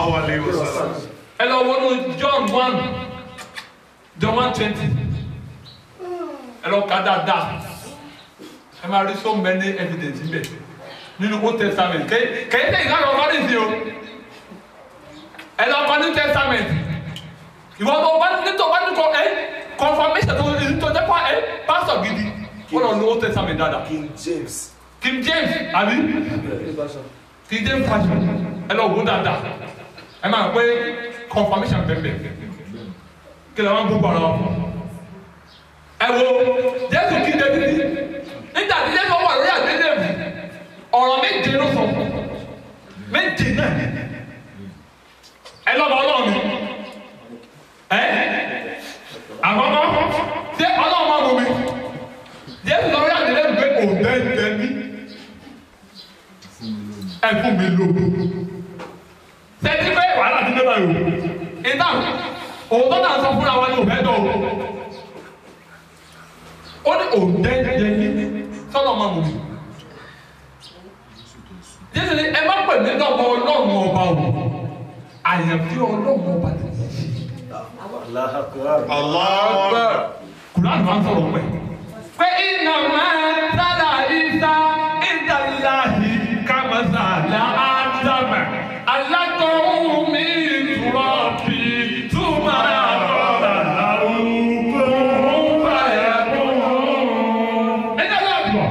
sallallahu alayhi wa sallam. ẹ lọ wọnú John one John one twenty ẹ lọ ka dáadáa ẹ máa rí so many evidence níbẹ̀ nínú Old Testament kẹ́yìn kẹ́yìn tẹ̀yìn ká lọ fọ́nrí sí o ẹ lọ kọ́ New Testament ìwọ tó bá nítorí bá ní kọ ẹ confirmation tó èyí tó jẹ́ pa ẹ pastor gidi wọ́n lọ lo Old Testament dáadáa King James. King James àbí King James version ẹ lọ wò dáadáa ẹ máa pé confirmation bẹ́ẹ̀ kí lè wọ́n gbogbo ara wọn. ẹ wo Jésù kí David nígbà tí Jésù wà lórí àgbélébù ọ̀rọ̀ méje ló sọ méje náà ẹ lọ́ba ọlọ́run mi ẹ àkọ́kọ́ ṣé ọlọ́run máa mú mi Jésù lórí àgbélébù pé òǹdẹ́ǹdẹ́ mi ẹ fún mi lóko sẹ́ni pé wàhálà ti dé báyìí o ìdá òótọ́ náà sọ fúnra wa ní òfẹ́ dọ̀ o ó ní òǹdẹ́ǹdẹ́ mi sọ́nà máa mú mi Jésù ní ẹ má pè mí lọ́mọ ọlọ́run ọba o àyànfi ọlọ́run ọba ti ṣe Allahu Akbar. Allahu Akbar. kùránì máa ń sọ̀rọ̀ pẹ̀. pé iná máa sára ìta ìdàláhì kàmásàlá ádámà alákọ̀ọ́hún mi túrọ̀ bí túmọ̀ àbọ̀dà láwùjọ báyà kún. ẹ̀jẹ̀ náà bọ̀.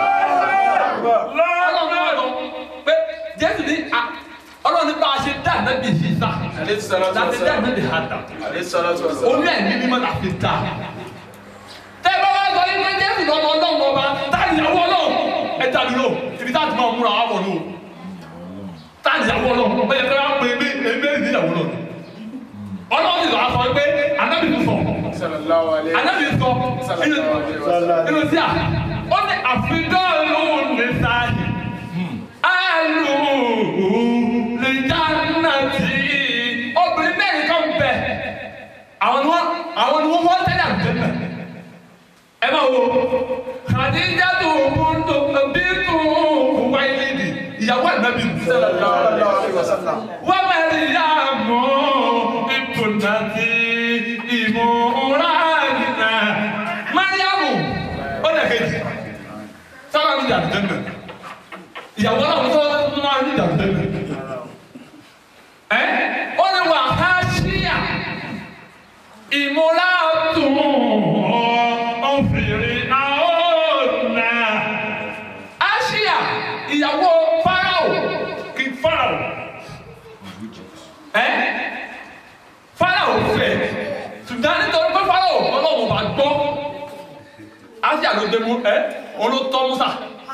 ọlọ́run náà lọ pé jésù ní a- ọlọ́run ní bá a ṣe dá ànábì yìí sá Alayhi salatu láti dá wassalam. ànábì hàdà Alayhi salatu wassalam. orí ẹ̀mí mímọ́ la fi ta. tẹ́ ẹ bá wá sọ yín pé jésù lọ́mọ ọlọ́run ọba tá ìyàwó ọlọ́run ẹ tàbí lò ibi tá a ti máa múra wá wọ̀ lò tá ìyàwó ọlọ́run ó yẹ kí wọ́n pe ebí ebí èdè ìyàwó ọlọ́run. ọlọ́run ti sọ àfọ pé anábì tó sọ Sallallahu alayhi wa anábì sọ inú inú sí à ó ní àfidán lóhùn ní sáàyè àlù lè dáná tì í obìnrin mẹ́rin kan bẹ̀ àwọn ni wọ́n àwọn ni wọ́n wọ́n tẹ́lẹ̀ àgbẹ̀mẹ̀ ẹ máa wo Khadija tó kún tó bí tó wáyé lédi ìyàwó ànábì Sallallahu alayhi wa sallam. wọ́n mẹ́rin yá mọ́ ìtùnà tí ìmúra nìyà Mariamu ó lè kejì sábà ní ìyàwó àgbẹ̀mẹ̀ ìyàwó náà wọ́n sọ́wọ́n tó máa ní ìyàwó àgbẹ̀mẹ̀ ẹ ó ní wà á ṣíyà ìmúra tún ọ̀fìrì àọ́nà Aṣíà ìyàwó Fáráò kì Fáráò ẹ Fáráò fẹ́ ṣùgbọ́n nítorí pé Fáráò ọlọ́run bá gbọ́ Aṣíà ló dé mú ẹ òun ló tọ́ Musa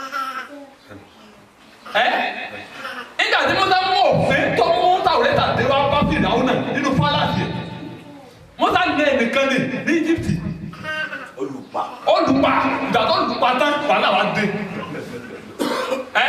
ẹ nígbà tí Musa mú òfin tó mú Tàwùrẹ́tà dé wá bá Fìràwọ̀ náà nínú fálàsì Musa ní ẹnìkan ní ní Íjíbítì Olùpa. olùpa ìgbà tó olùpa tán wàhálà wa dé ẹ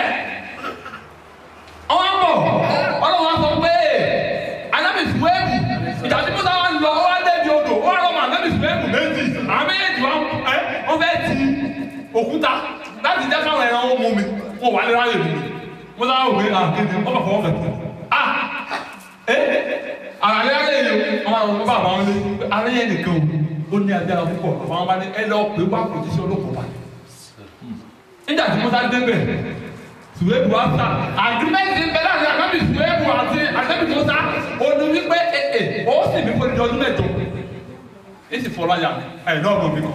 ọwọ́ bọ̀ ọlọ́wọ́ sọ pé anábì suwẹ́ẹ̀bù ìgbà tí musa wa ń lọ ọwọ́ débi odò ọwọ́ lọ́mọ anábì suwẹ́ẹ̀bù méjì àwọn méjèèjì wa ẹ wọ́n fẹ́ ti òkúta láti jẹ́ káwọn ẹran wọn mú mi wọn wà lẹ́rọ ayé mi musa wa wò pé ah kéde ọba fọwọ́ fẹ́ ah ẹ àlẹ́ ayé yìí ọmọ àwọn ọmọ bàbá wọn lé alẹ́ yẹn nìkan o ó ní agbára púpọ̀ àwọn bá ní ẹ lọ pé wá kò tí sí olóko wa nígbà tí musa débẹ̀ suwebu wa sa agreement bẹ láti àgbẹ̀bí suwebu àti àgbẹ̀bí musa ó ní wípé ee ó sì mí fún ìjọ ọdún mẹ́jọ ẹ sì fọlá yà ẹ náà mọ̀ mí kọ́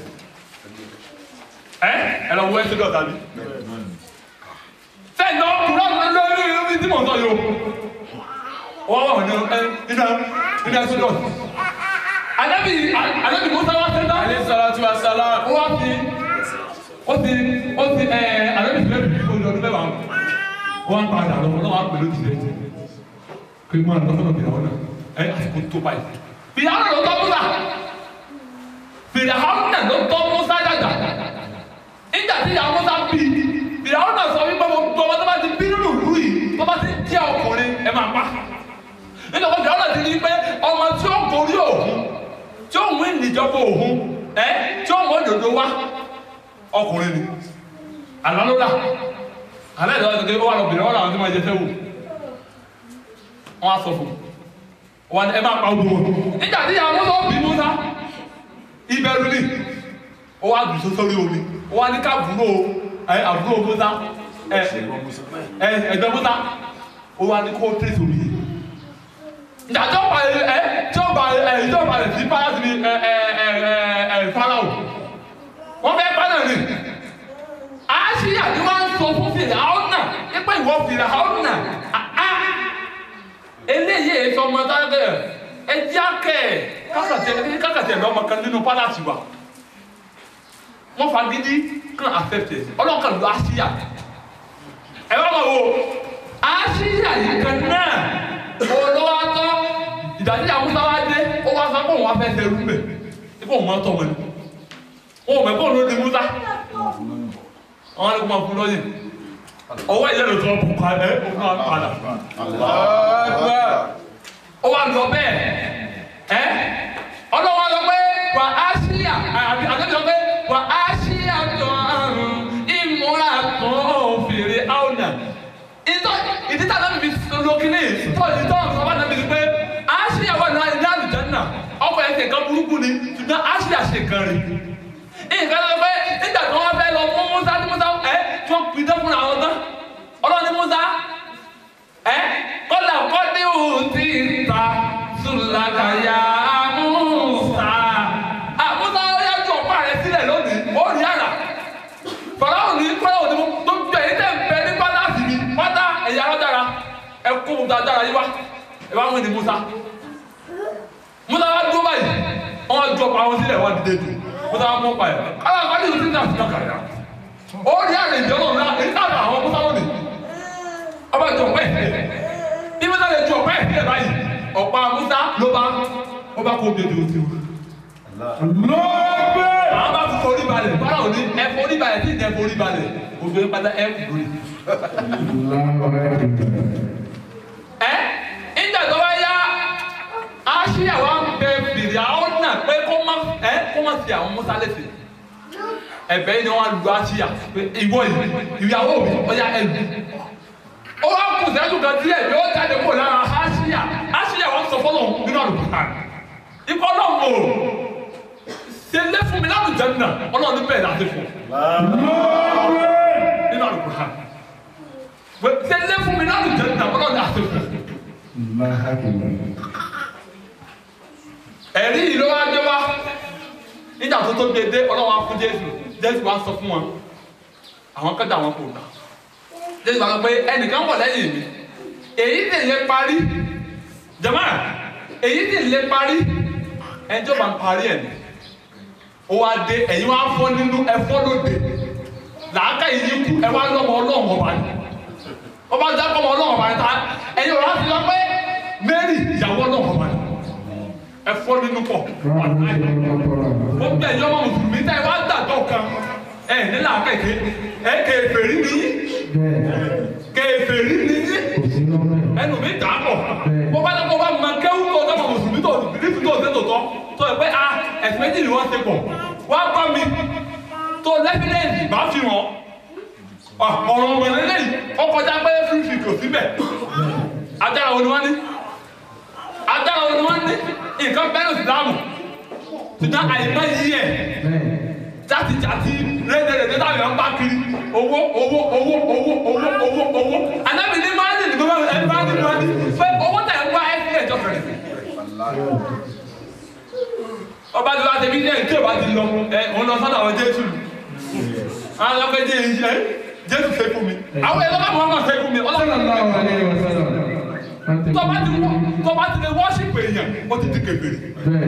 ẹ ẹ lọ wọ ẹsẹ̀ dọ̀tà bí sẹ́yìn náà kúrò lórí ibi tí mo sọ yìí o wọ́n wà ní ẹ nínú nínú ẹsẹ̀ dọ̀tà anabi anabi musa wa sẹ náà Alayhi salatu wassalam. ó wá sí ó sì ó sì ẹ anabi sẹ bí kò lọ níbẹ̀ wà wọ́n á padà lọ wọ́n á pèlú tìlẹ̀ kí wọ́n á lọ sọ́dọ̀ fìyàwó náà ẹ àsìkò tó báyìí fìyàwó náà ló tọ́ musa fìyàwó náà ló tọ́ musa dàgbà nígbà tí ìyàwó musa bí fìyàwó náà sọ wípé mo gbọ́ wọn tó bá ti bí nínú ìlú yìí tó bá ti jẹ́ ọkùnrin ẹ máa pa nígbà tó fìyàwó náà ti rí pé ọmọ tí ó gorí òun tí ó mú ìnìjọba òun ẹ tí ó mú òdòdó wá ọkùnrin ni àlálólà alẹ́ ìdáwọ́ ti ké ó wà lọ́bìnrin ọ̀rọ̀ àwọn tí wọ́n jẹ sẹ́wò wọn á sọ fún un wọn ẹ máa pa ogun wọn nígbà tí ìyá musa bí musa ìbẹ̀rù ni ó wá dùn sórí omi ó wá ní ká àbúrò ẹ àbúrò musa ẹ ẹ ẹgbẹ́ musa ó wá ní kó tẹ̀sí omi yìí ìdájọ́ pa ẹ ẹ tí ó ba ẹ tí ó ba ẹ sí báyà sí ẹ ẹ ẹ ẹ ẹ farao wọ́n fẹ́ pa náà ni àṣìyà ni wọ́n ń sọ fún fìlà àwọn náà nípa ìwọ fìlà àwọn náà àá eléyìí èso ọmọ dáadé ẹjẹ akẹ kákàtẹ kákàtẹ lọmọ kan nínú pálásì wa wọn fagidi kan affected ọlọ́run kan lọ àṣìyà ẹ bá wọn wo àṣìyà yìí kan náà olówó atọ ìdájí àmúta wa dé ó wá sọ pé òun wá fẹ́ sẹ́rú mbẹ̀ ipò òun máa tọ̀ wọn ni wọn ò mọ̀ pé òun ló di múta wọn ni kò máa fún lọ́yìn ọwọ́ ìyẹn ló tọ́ ọ̀pọ̀ kan ẹ̀ ó máa padà ó wà lọ bẹ́ẹ̀ ẹ́ ọlọ́wọ́ lọ pé wà á ṣíyà àbí àbí lọ pé wà á ṣíyà tó àrùn ìmúra tó fèrè áwùnà ìtọ́ ìdíta náà bìbí lókìlì tó ìtọ́ ọ̀sán bá náà bìbí pé á ṣíyà wà ní àlùjánnà ọkọ̀ ẹ̀sẹ̀ kan burúkú ni ṣùgbọ́n á ṣíyà ṣe kan rí nǹkan lọ pé nígbà tí wọ́n fẹ́ lọ fún Musa tí Musa ẹ̀ tí wọ́n pidán fúnra wọn tán ọlọ́ni Musa ẹ kọ́lá kọ́dé òtí ta sùlàkàyà Musa àmúta ọ̀yá ju ọ̀pá rẹ̀ sílẹ̀ lónìí ó rí àrà fọláwọ̀ ní kọ́lá òní tó gbẹ yín tẹ̀ ń bẹ ní pátásì mi pátá ẹ̀yà aládára ẹ kó dáadáa yí wá ẹ bá wọn ní Musa Musa wá dúró báyìí wọn ju ọ̀pá wọn sílẹ̀ wọn dìde dùn Musa wá mú ọ̀pá yẹn kọ́lá kọ́dé òtí ta sùlàkàyà ó rí àrà ìjọba náà nígbà àwọn Musa lónìí ọba jọ ọpẹ bí musa lè ju ọpẹ ìpínlẹ̀ báyìí ọ̀pá musa ló bá ó bá kó bèbè òsì o. lọ́ọ̀bẹ. àwọn bá fi forí balẹ̀ bára òní ẹ forí balẹ̀ tí ìdẹ forí balẹ̀ òfin pátá ẹ kú lórí. ẹ ìjà tó bá yá aṣíyà wa ń bẹ fìdí àwọn náà pé kó má ẹ kó má fi àwọn musa lè fi ẹ̀bẹ̀ yìí ni wọn lu aṣíyà pé ìwọ yìí ìyàwó mi ọyà ẹ lù ó wá kù sẹ́dùn kan díẹ̀ yóò jáde kó lára aṣíyà aṣíyà wọn sọ fọlọ́ nínú àlùkùtà ikọ́ náà mọ̀ ọ́ ṣe lé fún mi láti jẹun náà ọlọ́run bẹ́ẹ̀ láti fún nínú àlùkùtà ṣe lé fún mi láti jẹun náà ọlọ́run láti fún. ẹ̀rí yìí ló wá dé wá nígbà tó tó gbé dé ọlọ́run á fún jésù jésù wá sọ fún wọn àwọn kẹta wọn kò náà jésù bá sọ pé ẹnìkan wọ̀ lẹ́yìn mi èyí sì lè parí jama èyí sì lè parí ẹni tó bá ń parí ẹ̀ ní ó wá dé ẹ̀yin wá fọ́ nínú ẹ̀fọ́ lóde làákà yìí kú ẹ wá lọ́mọ ọlọ́run ọba ni ọba jẹ́ kọ́mọ ọlọ́run ọba ni ta ẹ̀yin ọ̀rọ̀ àti lọ pé Mary ìyàwó ọlọ́run ọba ni ẹ̀fọ́ nínú pọ̀ ó bẹ̀ yọ ọmọ mùsùlùmí tẹ́ ẹ wá dàgbọ́ kan ẹ̀ ní làákà yìí ẹ̀ kèfèrí nìyí kèfèrí nìyí ẹnu mi dà pọ̀ bó bá dẹ́kọ̀ bá ma kéwù tó dẹ́kọ̀ mùsùlùmí tó bìrìfù tó ṣe tòótọ́ tó ẹ pé a ẹ̀sìn méjì ni wọ́n ṣe pọ̀ wá bá mi tó lẹ́fídẹ́ǹsì bá fi hàn ọ̀rọ̀ ọ̀rọ̀ lélẹ́yìn ó kọjá pé fífi kò síbẹ̀ adára wo ni wọ́n ní adára wo ni wọ́n ní nǹkan bẹ́ẹ̀ ìsìlámù ṣùgbọ́n àyíká yí ẹ̀ jáde jáde rédèrèdè táwọn èèyàn bá kiri owó owó owó owó owó owó owó anábì ní máa ń lè gbọ́dọ̀ ẹni máa ń lè máa ń pé owó tẹ̀ ń wá ẹ̀sìn ẹ̀jọ̀ fẹ̀rẹ̀. ọba tí wàá tẹbi ní ẹ̀ tí o bá ti lọ ẹ òun lọ sọ́dọ̀ àwọn jésù àwọn ọlọ́pẹ́ jẹ́ èyí ẹ jésù fẹ́ fún mi àwọn ẹ̀ lọ́kàn mọ́ fẹ́ fún mi ọlọ́kàn mọ́ fẹ́ fún mi tọ́ba ti tọ́ba ti lè wọ́ṣípù èèyàn ó ti di kèfèrí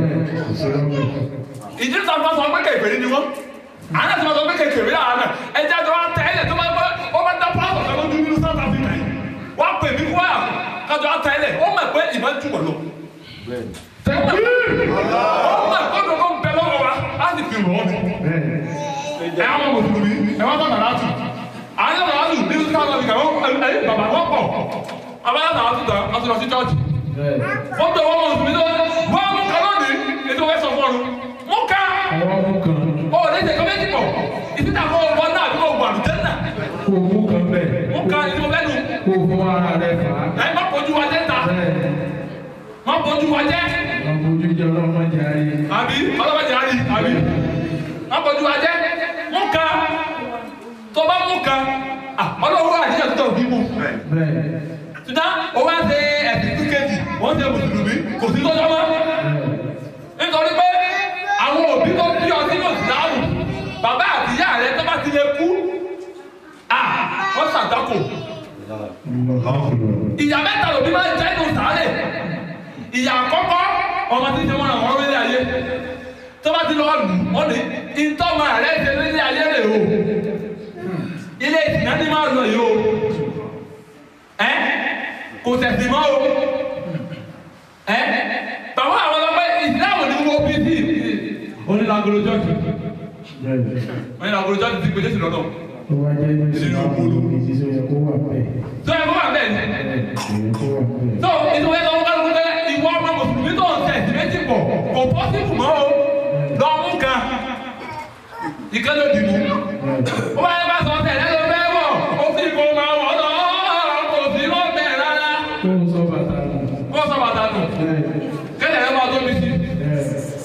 ìdí tó bá sọ pé kèfèrí ni wọ́n àná tó bá sọ pé kèfèrí là àná ẹjẹ tó bá tẹ ẹlẹ tó bá gbọ́ ó bá dá pásọ̀ kan lójú nínú South Africa yìí wọ́n á pè mí kó yà kájọ á tẹ ẹlẹ ó mọ̀ pé ìmọ̀ jù wọ̀ lọ. ó mọ̀ pé gbogbo ń bẹ lọ́wọ́ wa á sì fi rọ̀ ọ́ ni. ẹ á mọ̀ mùsùlùmí ẹ wá tọ̀ nàrà tù àyè nàrà tù ní South Africa ẹ bàbá wọ́n pọ̀ abáyá nàrà tù tán á tún lọ sí chọ́ọ̀chì. wọ́n bẹ wọ́n mùsùlùmí tó wọ́n mú kọ́ lónìí ètò wẹ́ sọ fún ọ mú ká ọ ní ìṣèkọ́ méjì pọ̀ ìdíjà fún ọgbọ́n náà àbí ọgbọ́n àlùjẹ́ náà Kò mú kan bẹ́ẹ̀. mú ká ìdí mo fẹ́ nu kó fún ara rẹ̀ fà á. ẹ má bójú wa jẹ́ ta bẹ́ẹ̀ má bójú wa jẹ́ ọmọ ojú jẹ ọlọ́mọ jẹ ayé. àbí ọlọ́mọdé àrí àbí má bójú wa jẹ́ mú kan tó bá mú kan ah, ọlọ́wọ́ àdéhùn tó bí mú bẹ́ẹ̀ ṣùgbọ́n o wá ṣe ẹ̀sìn kíkejì wọ́n ṣe mùsùlùmí kò sí tó jọmọ́ nítorí pé àwọn òbí tó bí ọ sínú ìsìláàmù bàbá àti ìyá rẹ tó bá ti lè kú à wọ́n ṣàdákò ìyá mẹ́ta lòbí máa ń jẹ́ inú sàárè ìyá àkọ́kọ́ ọmọ tí ń ṣe wọn àwọn orílẹ̀ ayé tó bá ti lọ lù wọ́n ní ìtọ́mọ rẹ ṣe nílé ayé rè o ilé ìsìnà ní máa lọ yìí o ẹ kò tẹ̀sí mọ́ o ẹ bàbá àwọn ọlọ́pàá ìsìláàmù ní wọ́n bí sí onílàgolo jọ́ọ̀jì bẹ́ẹ̀ onílàgolo jọ́ọ̀jì ti gbèdé sí lọ́dọ̀ tó bá jẹ́ ní ìsìlámù ìdí tó yẹ kó wà bẹ́ẹ̀. tó ẹ kó wà bẹ́ẹ̀ ni bẹ́ẹ̀ kò yẹ kó wà bẹ́ẹ̀. tó ìtò ẹ̀ lọ́wọ́ kálukú tẹ́ ìwọ ọmọ mùsùlùmí tó ń tẹ̀ sí méjì pọ̀ kò pọ́sibù mọ́ o lọ mú kan ìkànnì òdì mú ó bá yẹ bá sọ tẹ̀lé ló fẹ́ wọ̀ ó sì kó máa wọ̀ lọ kò sí lọ́bẹ̀ rárá kó o sọ bàtà nù. kó sọ bàtà nù bẹ́ẹ̀ kẹ́lẹ̀ ẹ̀ máa tóbi sí i. bẹ́ẹ̀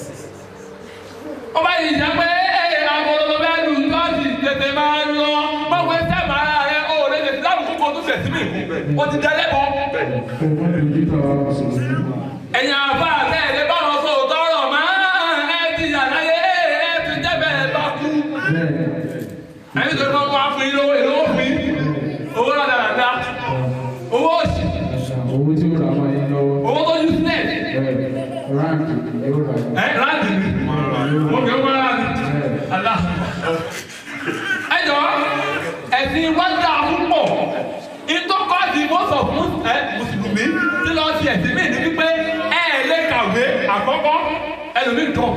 ó bá yìí jẹ́ pé agolo bẹ́ẹ̀ lu lọ́ọ̀sì tètè máa ń lọ mọ̀wé sẹ́mà ara rẹ̀ ó lè lè láwùjọ kókó tó fẹ̀ sí mi kú ó ti dẹ́lẹ́ bọ́. kó o má dojú tọ̀ wá mùsùlùmí. ẹ̀yin àbá àtẹ̀lé báwọn sọ tọrọ mọ́ ẹ ti yàrá yé ẹ ti jẹ́bẹ̀ ẹ bá kú. bẹ́ẹ̀ ẹni tó kọ́ wá fún yín lówó èlò fún yín owó náà dáadáa owó òsì owó tí ó rà máa yín lọ́wọ́. owó tó yún sílẹ̀ bẹ́ẹ̀ ráǹkì yóò rà yín. ẹ láti mi mo kì í wọ́n láti àlá. ẹ jọ ẹ̀sìn wájà púpọ̀ ìtọ́kọ́ àti mọ́sọ̀ fún ẹ mùsùlùmí tí lọ́ọ́ ti ẹ̀sìn mí ní wípé ẹ ẹ̀ lè kàwé àkọ́kọ́ ẹlòmíì dọ̀pù.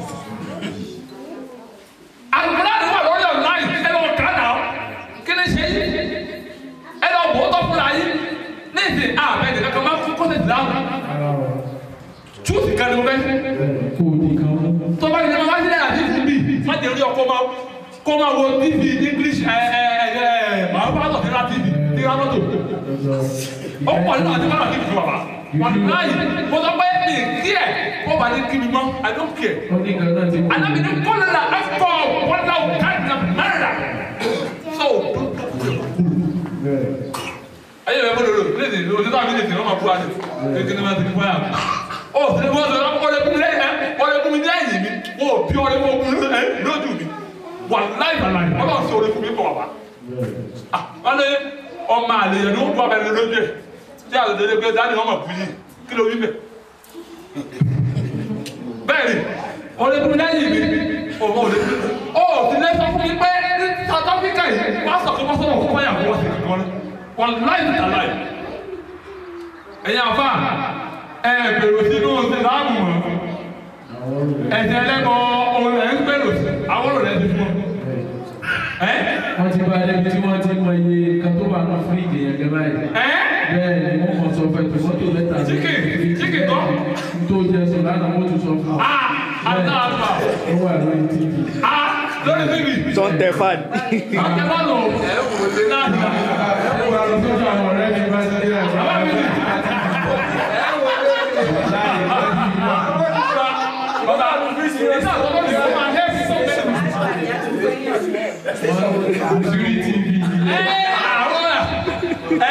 àgbẹ̀lá ni wà lórí ọ̀nláìn ẹ lọ́ọ́ kà náà kí ni ṣe yí ẹ lọ́ọ́ bò ó tọ́ fúnra yín ní ìsìn àbẹ̀dẹ̀ kankan máa fún kọ́sẹ̀ ìdáhùn ara ọ̀ chúùsì kan ni mo fẹ́ bẹ́ẹ̀ kó o di kan mú. tó bá yẹ wá sílẹ̀ àti fún mi má jẹ́ orí ọkọ máa kó máa wo tv english ẹ ẹ ẹ ẹ màá bá lọ sí ra tv ní rámọ́tò ó pọ̀ nínú àti bá lọ sí ìfún bàbá wà ní láàyè mo sọ pé mi kí ẹ kó bá ní kí mi mọ́ i don't care ó ní kan náà ti kú. anábì ní kọ́lá ẹ̀kọ́ wọ́lá káàdì náà mẹ́rẹ̀dà so bẹ́ẹ̀ ayé rẹ̀ bọ́dọ̀ lò léde òtítọ́ àbí lèdè wọ́n máa bú àdé kékeré ní máa ti fún yà ó sì ní wọ́n sọ ọ̀rẹ́ kún mi lẹ́yìn ẹ̀ ọ̀rẹ́ kún mi lẹ́yìn mi wọ́n ò bí ọ̀rẹ́ kún mi ẹ̀ lójú mi wà láì bàlá yìí wọ́n bá sọ ọ̀rẹ́ kún mi bọ̀ wá. Ah, wọ́n lé ọmọ àlè yẹn ní wọ́n bú abẹ́rẹ́ lójú ẹ̀ tí àlè délé pé dáàdì wọn máa bú yìí kí ló wí bẹ̀. bẹ́ẹ̀ni ọ̀rẹ́ kún mi lẹ́yìn mi ọmọ ọ̀rẹ́ ó sì lé sọ fún mi pé ní South Africa yìí wọ́n á sọ pé wọ́n sọ̀rọ̀ fún fáyà fún wọn sí kíkan wọn láì tàlà yìí ẹ̀yin àfa ẹ̀ bèrò sínú ìsìlámù mọ́ àwọn olùdó. ẹ̀sìn ẹlẹ́bọ ohun ẹ̀ ń gbèrò sí àwọn olùdó ẹ̀ ti fún ọ. ẹ́ wọ́n ti bá débi tí wọ́n ti mọ iye kan tó wà náà fún ìdè yẹn gẹ́gẹ́ báyìí. ẹ́ bẹ́ẹ̀ ni wọ́n mọ̀ sọ fún ẹ tó mọ́tò mẹ́ta ní Chicken, chicken kọ́? tó jẹ sọ lánàá wọ́n tún sọ fún ọ. a àtàlà ó wà lórí tv. a lórí bíbí. tó ń tẹ fan. ọ̀kẹ́ bá lò náà nà. ó wà lọ sójú àwọn ọ̀rẹ́ mi bá ti dé àgbà. àwọn bíbí. bàbá ìṣe àtọ́kọ́ ni wọ́n máa hẹ́ẹ̀sì sọ́kẹ́. wọ́n lórí tv. ẹ àwọn ẹ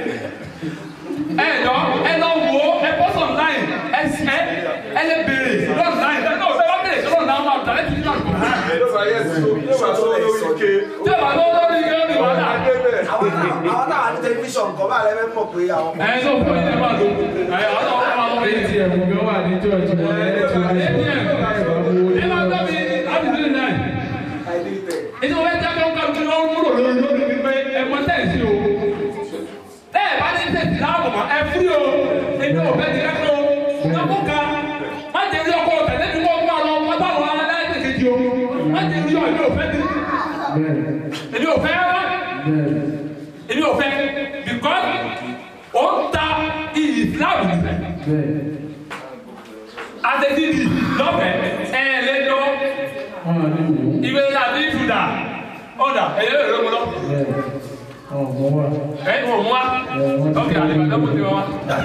ẹ lọ ẹ lọ wo ẹ bọ́sọ̀ online ẹ ẹ ẹ lè béèrè lọ́nà ẹ náà bẹ́ẹ̀ bá béèrè lọ́nà àwọn àtàlẹ́ ti ní àgbọ̀n. yóò bá yẹ sọ yóò bá sọ lórí ike. tí ẹ bá lọ lórí ike ní wàhálà. àwọn àwọn táwọn ní tẹlifíṣàn kan bá lẹ́fẹ̀ẹ́ mọ̀ pé àwọn. ẹ tó fún yín bá lò ẹ àwọn náà wọ́n máa lọ rí ti. atm gan wà ní church wọn ẹ̀ ẹ̀ tó lè sọ. ẹ máa gbọ́ mi láti sílẹ̀ náà. ètò ìwé jáde ó kàwé ló ń múlò lórí lórí wípé ẹ mọ tẹ̀sí o. ẹ bá ní tẹ̀sí láàbọ̀ mọ́ ẹ fúri o èmi ò fẹ́ ti rẹ́pẹ́ o. lọ́kùn kan má jẹ́ rí ọkọ̀ tẹ̀lé mi wọ́n máa lọ wọ́n bá wọn aláìsè kejì o. má jẹ́ rí ọ èmi ò fẹ́ ti bẹ́ẹ̀ èmi ò fẹ́ rárá bẹ́ẹ̀ èmi ò fẹ́ because ó ń ta iyì Islam nìyẹn bẹ́ẹ̀ àtẹ̀síbi lọ́fẹ̀ẹ́ ẹ̀ lé lọ wọ́n wà ní ìwò. ìwé àti ìfúdà ọ̀dà ẹ̀yẹ́ rẹ̀ ló mú lọ. bẹ́ẹ̀ ọ̀gbọ́n wa. ẹ ní wọ́n mú wa ok àlebàdàn kò sí wa wa.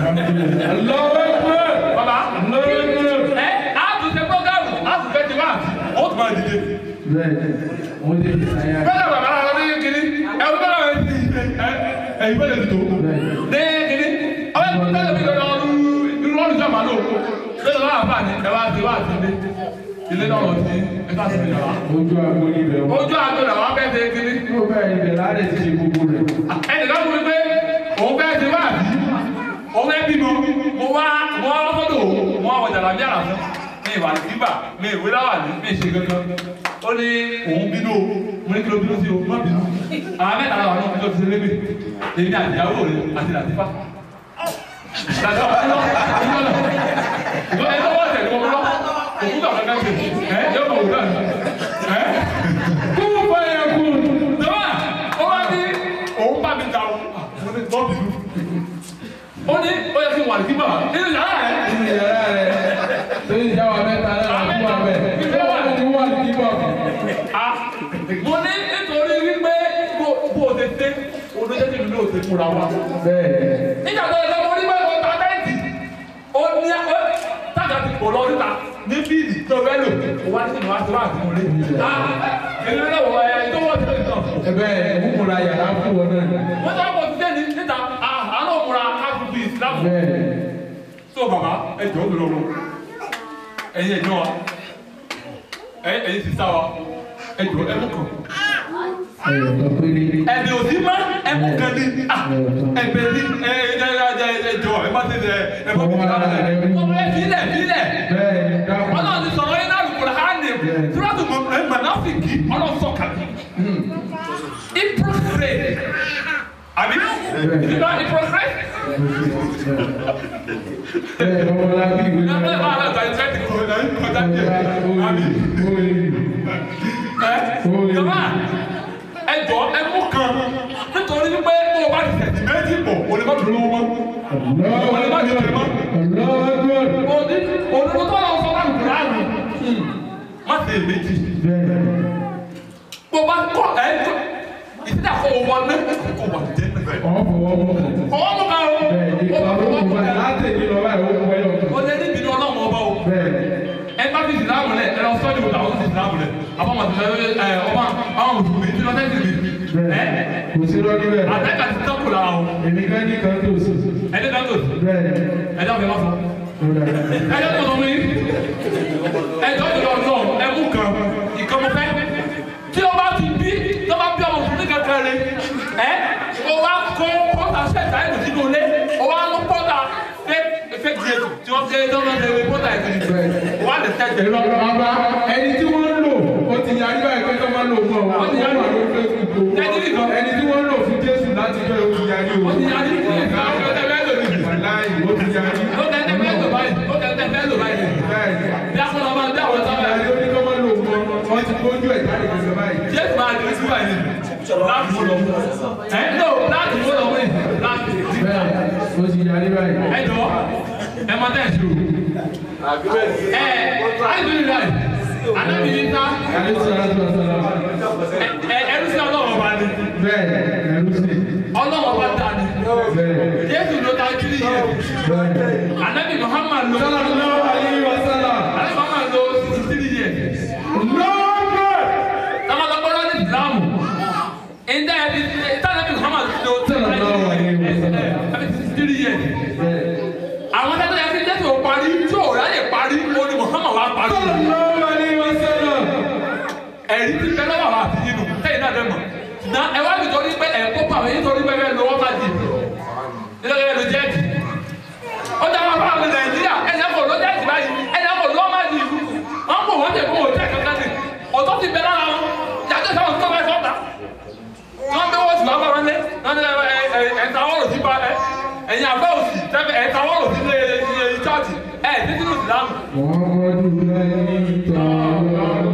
lọ́wọ́ baba ẹ á tún ṣe gbọ́gàrù á tún fẹ́ ti wá ó tún máa dìde. bẹ́ẹ̀ mo lè fi àyà bẹ́ẹ̀ bàbá náà lọ sí kiri ẹ wọ́n bẹ́ẹ̀ lọ sí ẹ ẹ̀yin bẹ́ẹ̀ lè tó. ní kiri ọ̀rẹ́ mi bẹ́ẹ̀ lè fi lọ́dọ̀ ọdún irú ọdún jọ màá lò bẹ́ẹ̀ lọ́wọ́ àbá ni ẹ wá ti wá ti dé ilé náà lọ sí ẹ ká sí mi lọ́wọ́. ojú àgbo níbẹ̀ wọ́n. ojú àgbẹ̀ làwọn fẹ́ ṣe kiri. yóò bẹ́ẹ̀ ibẹ̀ láti ṣe gbogbo rẹ̀. ẹnìkan fún mi pé òun fẹ́ ṣe wá àbí òun fẹ́ bímọ mo wá mo wá fọ́tò mo wá wọ̀jà làbí àrà fún mi ìwà nígbà mi ìwé láwà ní mi ìṣe kankan ó ní òun bínú o mo ní kí ló bínú sí o má bínú àwọn mẹ́ta làwọn náà bínú sí lébè èmi àti ìyàwó rẹ àti làtífà. Làtífà lọ ìwọ ẹni tó wọ́n tẹ̀lé wọn lọ òkú bàbá kankan ṣe ẹ yóò mọ̀ wúlò ẹ kú fún ẹ kú dọ́wà ó wá ní òun bá mi ta o mo ní tọ́ bínú ó ní ó yẹ kí n wà ní kíbà nínú yàrá rẹ. nínú yàrá rẹ̀ tó ń jáwọ́ mẹ́ta náà fún wa bẹ́ẹ̀. Ìfẹ́ wà ní- ní wọ́n ti kíkọ́. Ah, mo ní nítorí wípé bó bó o ti dé olóyè tí mi ní o ti múra wa. bẹ́ẹ̀ nígbà tó yẹ kó mo ní bẹ́ẹ̀ kó ta tẹ́ǹtì ó ní ó tájà ti kò lọ síta ní bíìlì tó fẹ́ lò ó wá ní ìwà tó wà sí mo lé. èmi náà wọ ẹ tó wọ́n ti lè tán. ẹ bẹ́ẹ̀ múra yàrá fún wọn náà. wọ́n tó wọ́n kò ti dé ní níta àánú òmùra káfíńtì ìsìlámù. bẹ́ẹ̀ so baba ẹ jọ lọ lọ ẹyin ẹjọ wa ẹ ẹyin sisa wa ẹ jọ ẹ mú kan ẹ̀yọ̀ kan péré. ẹbí òsì má ẹ mú kan ní ah ẹbẹ ní ẹ ẹ ẹ ẹ jọ ẹ má tẹsẹ ẹ má tẹsẹ kára ẹ ọmọ ẹ filẹ filẹ bẹ́ẹ̀ ni dáhùn. Ọlọ́run ti sọ̀rọ̀ yín náà lùkùrọ̀ hàn ní túrọ́tù mọ̀nàfíkì Ọlọ́run sọ kàbí ìprọ̀fẹ́ àbí ìdílé ìprọ̀fẹ́ bẹ́ẹ̀ ọmọ lábí ìwé ẹ bẹ́ẹ̀ bá náà. a lọ gba ìtẹ́ ti kọ̀ ẹ̀ kọjá díẹ̀ àbí. Jọba ẹ jọ ẹ mú kan nítorí wípé tó o bá ti tẹ̀sí méjì pọ̀ o lè má dúró lọ́wọ́ mọ́. O lè má ti tẹ̀ mọ́. Òní òdodo tó lọ sọ bá mi kúrò àrùn. Má ṣe méjì. Bó o bá kọ́ ẹ jọ ìdílé àfọ owó ọ̀nà kò wà jẹ́ nìfẹ̀. Ọwọ́ mú ká o. Ó bá fọwọ́ mú ká. O lè ní ìbínú ọlọ́run ọba o. Ẹ bá fi ìsìlámù lẹ̀ ẹ lọ sọ́ọ́dì wò làwọn ti ìsìlámù lẹ̀. Àbámọ̀ ti fẹ́ ẹ ọba àwọn mùsùlùmí tí lọ́tẹ́ sì mi. Ẹ Kò sí lọ́dún bẹ́ẹ̀. àtẹ́kà ti tọ́kù la o. Èmi kan ní kan tó sùn. Ẹni náà tó Bẹ́ẹ̀ ẹjọ́ mi wá sọ. Ẹjọ́ tó sọ mi. Ẹjọ́ tó lọ sọ ẹmú kan ìkan mo fẹ́. Tí o bá ti bí tó bá bí ọmọ òṣèlú kankan rẹ̀ ẹ́ o wá kó pọ́tà ṣẹ̀dá ẹ̀dùn sínú ilé o wá lọ pọ́tà fake grade tí wọ́n fi ẹjọ́ náà lè pọ́tà ẹ̀dùn o wá lè tẹ̀jẹ̀ lọ. Bàbá ẹni tí wọ́n ń lò ó ti yarí báyìí pé tó máa ń lò fún ọ. Ó ti yarí. Ó wà lórí Facebook o. Ẹni nìkan. Ẹni tí wọ́n ń lò fún Jésù láti jọ ó ti yarí o. Ó ti yarí ìgbà ọ̀gá ọ̀gá ẹ̀dùn mi. Wàláì ó ti yarí. Ó tẹ̀tẹ̀ fẹ́ lò báyìí ó tẹ̀tẹ̀ fẹ́ lò báyìí. Bẹ́ẹ̀ ni. Bí a kọ́ lọ máa dá àwọn sábà Ìyá ló ní kó máa lò fún ọ. Wọ́n ti gbójú ẹ̀ jáde gbèsè báyìí. Jésù máa di síbà yìí láti mú lọ. Ẹ no láti mú lọ wí láti di. Bẹ́ẹ̀ ó ti yarí báyìí. Ẹ jọ ẹ máa tẹ̀ sí o. Ẹ àìsàn ìlú rẹ̀ ànábì yìí ká Àlẹ́ sọ láti wá sọ lọ́wọ́. ẹ ẹrú sí ọlọ́wọ́ bá ní. Bẹ́ẹ̀ ẹ̀rú sí. Ọlọ́wọ́ bá ta ni. Bẹ́ẹ̀ Jésù ló ta kiri yẹ. bẹ́ẹ̀. Ànábì Muhammad ló. Sallallahu alayhi wa sallam. Ànábì Muhammad ló sixty three yẹ. Lọ́ọ̀dọ̀. Tọ́mọ lọ gbọ́dọ̀ ní ìsìlámù. Ìdá ẹbí tánàbí Muhammad ló Sallallahu alayhi wa sallam. ẹbí sixty three yẹ. Bẹ́ẹ̀. àwọn tẹ́tẹ́ yẹn fi jésù parí tí ò ráyè parí ó ní muhammad wá parí. Sallallahu alayhi wa sallam. ẹ̀rí ti fẹ́ lọ́wọ́ àti yínú tẹ́yìn náà dẹ́ mọ̀. na ẹ wá nítorí pé ẹ̀ kó pàmò yín torí pé bẹ́ẹ̀ lọ́wọ́ bá di nítorí ẹ̀ ló jẹ́ẹ̀tì. ó dá wọn fáwọn nàìjíríà ẹ̀yà kò ló jẹ́ẹ̀tì báyìí ẹ̀yà kò lọ́ máa di ìlú. wọ́n kò wọ́n tẹ̀ kó wọ́n tẹ̀ kankan ní. ọ̀tọ́ ti bẹ lára wọn yàtọ̀ sáwọn tó bá sọ́ta. wọ́n bẹ wọ́n sì wá bá wọn lé ẹ̀ta wọ́ọ̀rọ̀ sí bá ẹ̀yìn àbẹ́ òsì ẹ̀ta wọ́ọ̀rọ̀ sí ilé chọ́ọ̀tì ẹ̀ títí lù sí láàmù. Muhammadu lẹ́yìn tọ́lọ́run.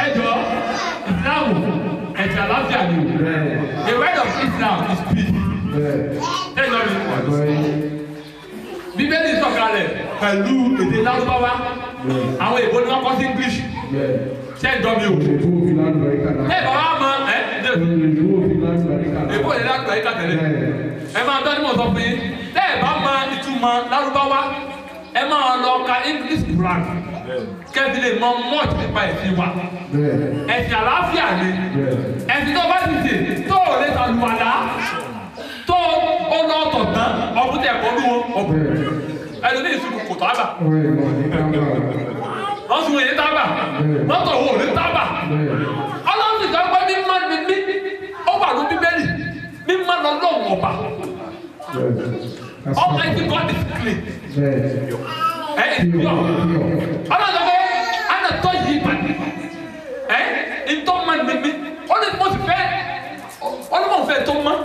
The word of Islam is peace. tẹ́jọ́ mi Àgbọ̀yé. bíbélì sọ̀kalẹ̀ pẹ̀lú èdè lárúbáwá àwọn èèbó ni wọ́n kọ́ sí english Bẹ́ẹ̀. tẹ́jọ́ mi o Èbó òfin lálùbáríkà náà. ẹ bàbá mọ ẹ ẹ Èbó òfin lálùbáríkà náà. èèbó yẹn lágbàá yìí kàtẹ́lẹ̀ Bẹ́ẹ̀. ẹ máa tọ́ ní mọ̀ sọ fún yín tẹ́ ẹ bá mọ ìtumọ̀ lárúbáwá ẹ máa lọ ka english quran kẹ́bi lè mọ much nípa ẹ̀sìn wa Bẹ́ẹ̀. ẹ̀sìn àlàáfíà ni Bẹ́ẹ̀. ẹ̀sìn tó bá ti sè tó o lè sàlùwàlà tó o lọ tọ̀ tán ọ̀bùn tẹ̀ kọ́ lù wọn ọ̀bùn Bẹ́ẹ̀. ẹni ní ìsìnkú kò tó àgbà Ọ̀rẹ́ ìmọ̀ ní kámbà. wọ́n sùn èyí tábà mọ́tò wo ní tábà Bẹ́ẹ̀. ọlọ́run ti sọ pé mímọ́ ni mí ó wà ní bíbélì mímọ́ lọ lọ́wọ́ ọba Bẹ́ẹ̀. almighty god is clean Bẹ́ẹ̀. ẹ ẹ Pure. pure Pure. ọlọ́run sọ pé ana tọ́ yí ìbàdí ẹ ntọ́ ma ni mí ó ní mo sì fẹ́ ó ní mo fẹ́ tó mọ́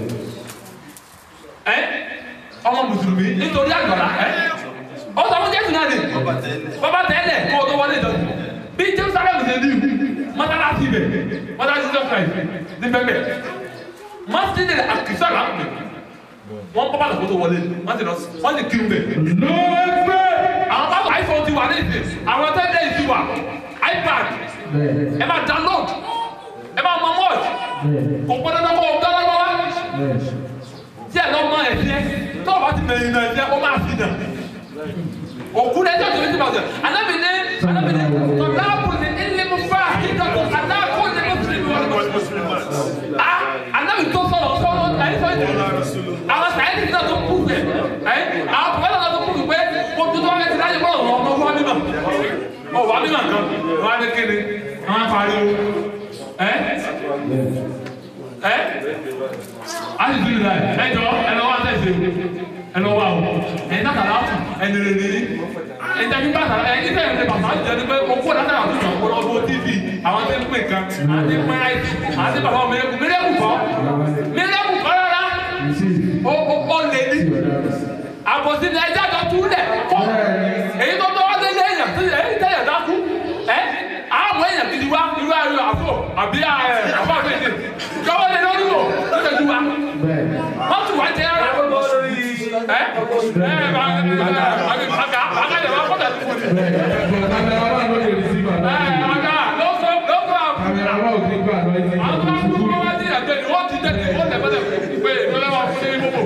ẹ ọmọ mùsùlùmí nítorí àgbàlá ẹ ó sọ fún jésù náà ni bàbá tẹ́lẹ̀ kó o tó wọlé ìjọ bí jerusalem ṣe ní mọ́tàlásì bẹ̀ mọ́tàlásì jesus christ ní bẹ́ẹ̀ masjid akisa la pè wọ́n bọ́ bàtà kó tó wọlé wọ́n ti lọ wọ́n ti kiri bẹ̀. lọ́ọ̀gbẹ́ àwọn bàtà iphone ti wà ní ìsìn àwọn tẹ́lẹ̀ yìí ti wà ipad Bẹ́ẹ̀. ẹ máa download ẹ máa mọ mọ́ọ̀tì Bẹ́ẹ̀. kò gbọ́dọ̀ náà kó o dáná lọ́wọ́ Bẹ́ẹ̀. tí ẹ lọ mọ ẹsẹ tó o bá ti bẹ̀rẹ̀ ìrìn ẹsẹ o máa fi nà òkú ní ẹjọ́ ìjọba ìjọba anábì ní anábì ní tọ́láàbù ní ilé mu fà kíkàtó adáàkó ní mùsùlùmí wọn ni mùsùlùmí a anábì tó sọ̀rọ̀ sọ̀rọ̀ ẹ̀yìn sọ̀rọ̀ ìdílé àwọn sàyẹ́dì náà tó kú fẹ̀ ẹ̀ àwọn pọ̀lọ́ náà tó kú fẹ̀ pé kó tó tó wá ti dájú bọ́ọ̀lù ọmọ wá mímọ̀ ọ wá mímọ̀ kan wá ní kéde àwọn afáriwo ẹ̀ ẹ̀ ali duli la yẹ ẹ jọ ẹ lọ wá tẹsí ẹ lọ wá o ẹ ní àtàlà àtù ẹ ní rere ní ẹ jẹ nípa àtàlà ẹ nípa ẹ ní bàbá jẹ ní pé o kó látàlà àtù jọ kó lọ bó tv àwọn tẹ ń pè kan àwọn tẹ ń pè ayé àwọn tẹ bàbá mẹrẹkù mẹrẹkù kọ mẹrẹkù kọ rárá o o o lè ní àbòsí ni ẹjẹ àjọ tú lẹ kọ èyí tó tó wá lé lé èèyàn tí èyí tẹ yàn dákú ẹ àwọn èèyàn ti di wá irú ayò àfọ àbí ẹ àfọ àbẹ̀yẹ kọ́wọ́ lé lórí wò lórí ẹ̀dùn wa Bẹ́ẹ̀. wọ́n tún wá jẹ́ ara ẹ ẹ bá aga aga yẹ wá kọ́tà tó kù ní. Bẹ́ẹ̀. Kámẹ́rà wà lórí rìsíbà ẹ náà. aga lọ́sọ̀ lọ́sọ̀ Kámẹ́rà wà òkè gbà lọ ìdí. àwọn tó ń kú wá sí àjẹ ni wọ́n ti jẹ́ ni wọ́n tẹ̀ fẹ́ tẹ̀ pé ìdọ́lẹ́ wa fún ní gbogbo.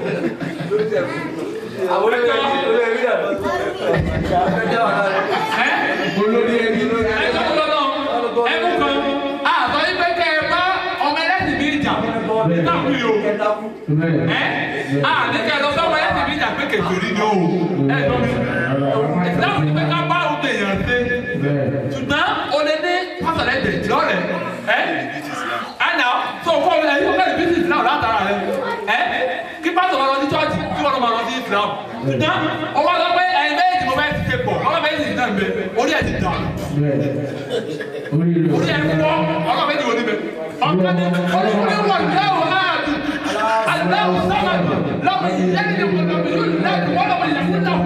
àwọn olórí ẹbí olórí ẹbí dà ẹjọ́ wà lára ẹ Olórí ẹbí ló ẹ jọ kúlọ̀ náà ẹ mú kan àtọ̀ yín pé kẹ́ ẹ bá ọmọ ẹlẹ́sìn mi jà nígbà kú yìí o. kẹta kú. Bẹ́ẹ̀. ẹ a ní kẹ́ ẹ lọ sọ́mọ ẹlẹ́sìn mi jà pé kẹfìrí ni o. ẹ lọ mi ìsìlámù ni pé ká bá òun èèyàn ṣe. Bẹ́ẹ̀. ṣùgbọ́n o lè ní pásọ̀lẹ̀ ẹ̀jẹ̀ lọ́rẹ̀ ẹ́ ẹ̀nà tó kọ́ ẹ yóò bẹ̀rẹ̀ bísí ìsìlámù látara rẹ̀ ẹ́ kí pásọ̀ máa lọ sí chọ́ọ̀chì kí wọ́n máa lọ sí ìsìlámù ṣùgbọ́n o wá lọ pé ẹ̀yin méjì mo fẹ́ ti ṣe pọ̀ ọlọ́ méjì sì náà ń bẹ orí ẹ̀ ti dà Bẹ́ẹ̀. Orí rẹ̀. orí ẹ̀ ń wọ́ ọlọ́ méjì wo ni bẹ ọ̀gbọ́n ni olùkọ́ wọ̀ lẹ́wọ̀ áàdù aláwọ̀ sábàdù lọ́wọ́ ìyẹ́nì ni wọ́n lọ́wọ́ yóò lẹ́kọ̀ọ́ wọ́n lọ́wọ́ ìyẹ́nì náà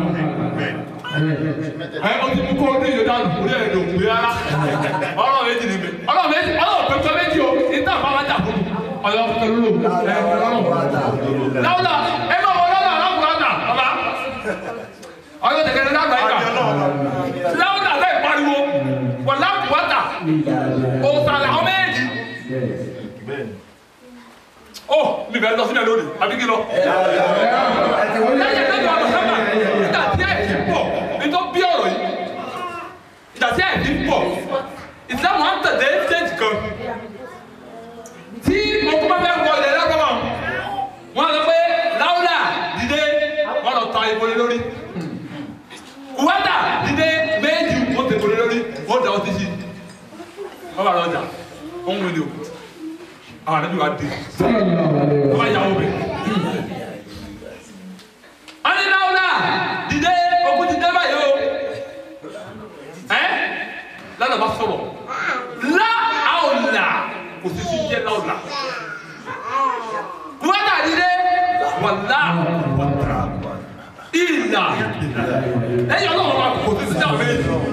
ẹ o ti mú kó o ní ìyó dànù orí ẹ̀ ló gbé rárá ọlọ́ méjì ni bẹ ọlọ́ méjì ọlọ́ pẹpẹ méjì o ìta bá wájà fún mi ọlọ́ pẹpẹ ló ẹ ọlọ́ láwùlà ẹ máa wọ lọ́wọ́ aláwùrọ̀ àgbà ọba ọyọ tẹkẹrẹ lágbà yìí kà láwùlà lẹ́yìn pariwo wọ láwùwátà òsàlẹ̀ ọmọ méjì ó mi bẹ̀rẹ̀ lọ sílẹ̀ lónìí àbí kí lọ lẹ́yìn lẹ́yìn ọ̀rọ̀ sábà nígbà tí ẹ̀ ti pọ̀ nítorí bí ọ̀rọ̀ yìí ìgbà tí ẹ̀ ti pọ̀ ìsìlámù á tẹ̀lé stéèjì kan tí mo kọ́ bá fẹ́ wọlé lọ́gbọ̀n wọn lọ pé láwùlà dìde wọn lọ ta ìbòlè lórí kùwátà dìde méjì wọn tẹ̀ ìbòlè lórí wọn dà ọtí sí wọn bá lọ jà wọn wọlé o àwọn àdébí wa dé Sallallahu alaihi wọn bá wasallam. yà wọ bẹ́ẹ̀ aninawula dìde ogun ti dé báyìí o ẹ lọ́nà bá sọ̀rọ̀ la àwòlà kò sì sí jẹ́ láwùlà kúwátà dìde wàlá ìlà lẹ́yìn ọlọ́run wa kò sí sí dáhùn méjì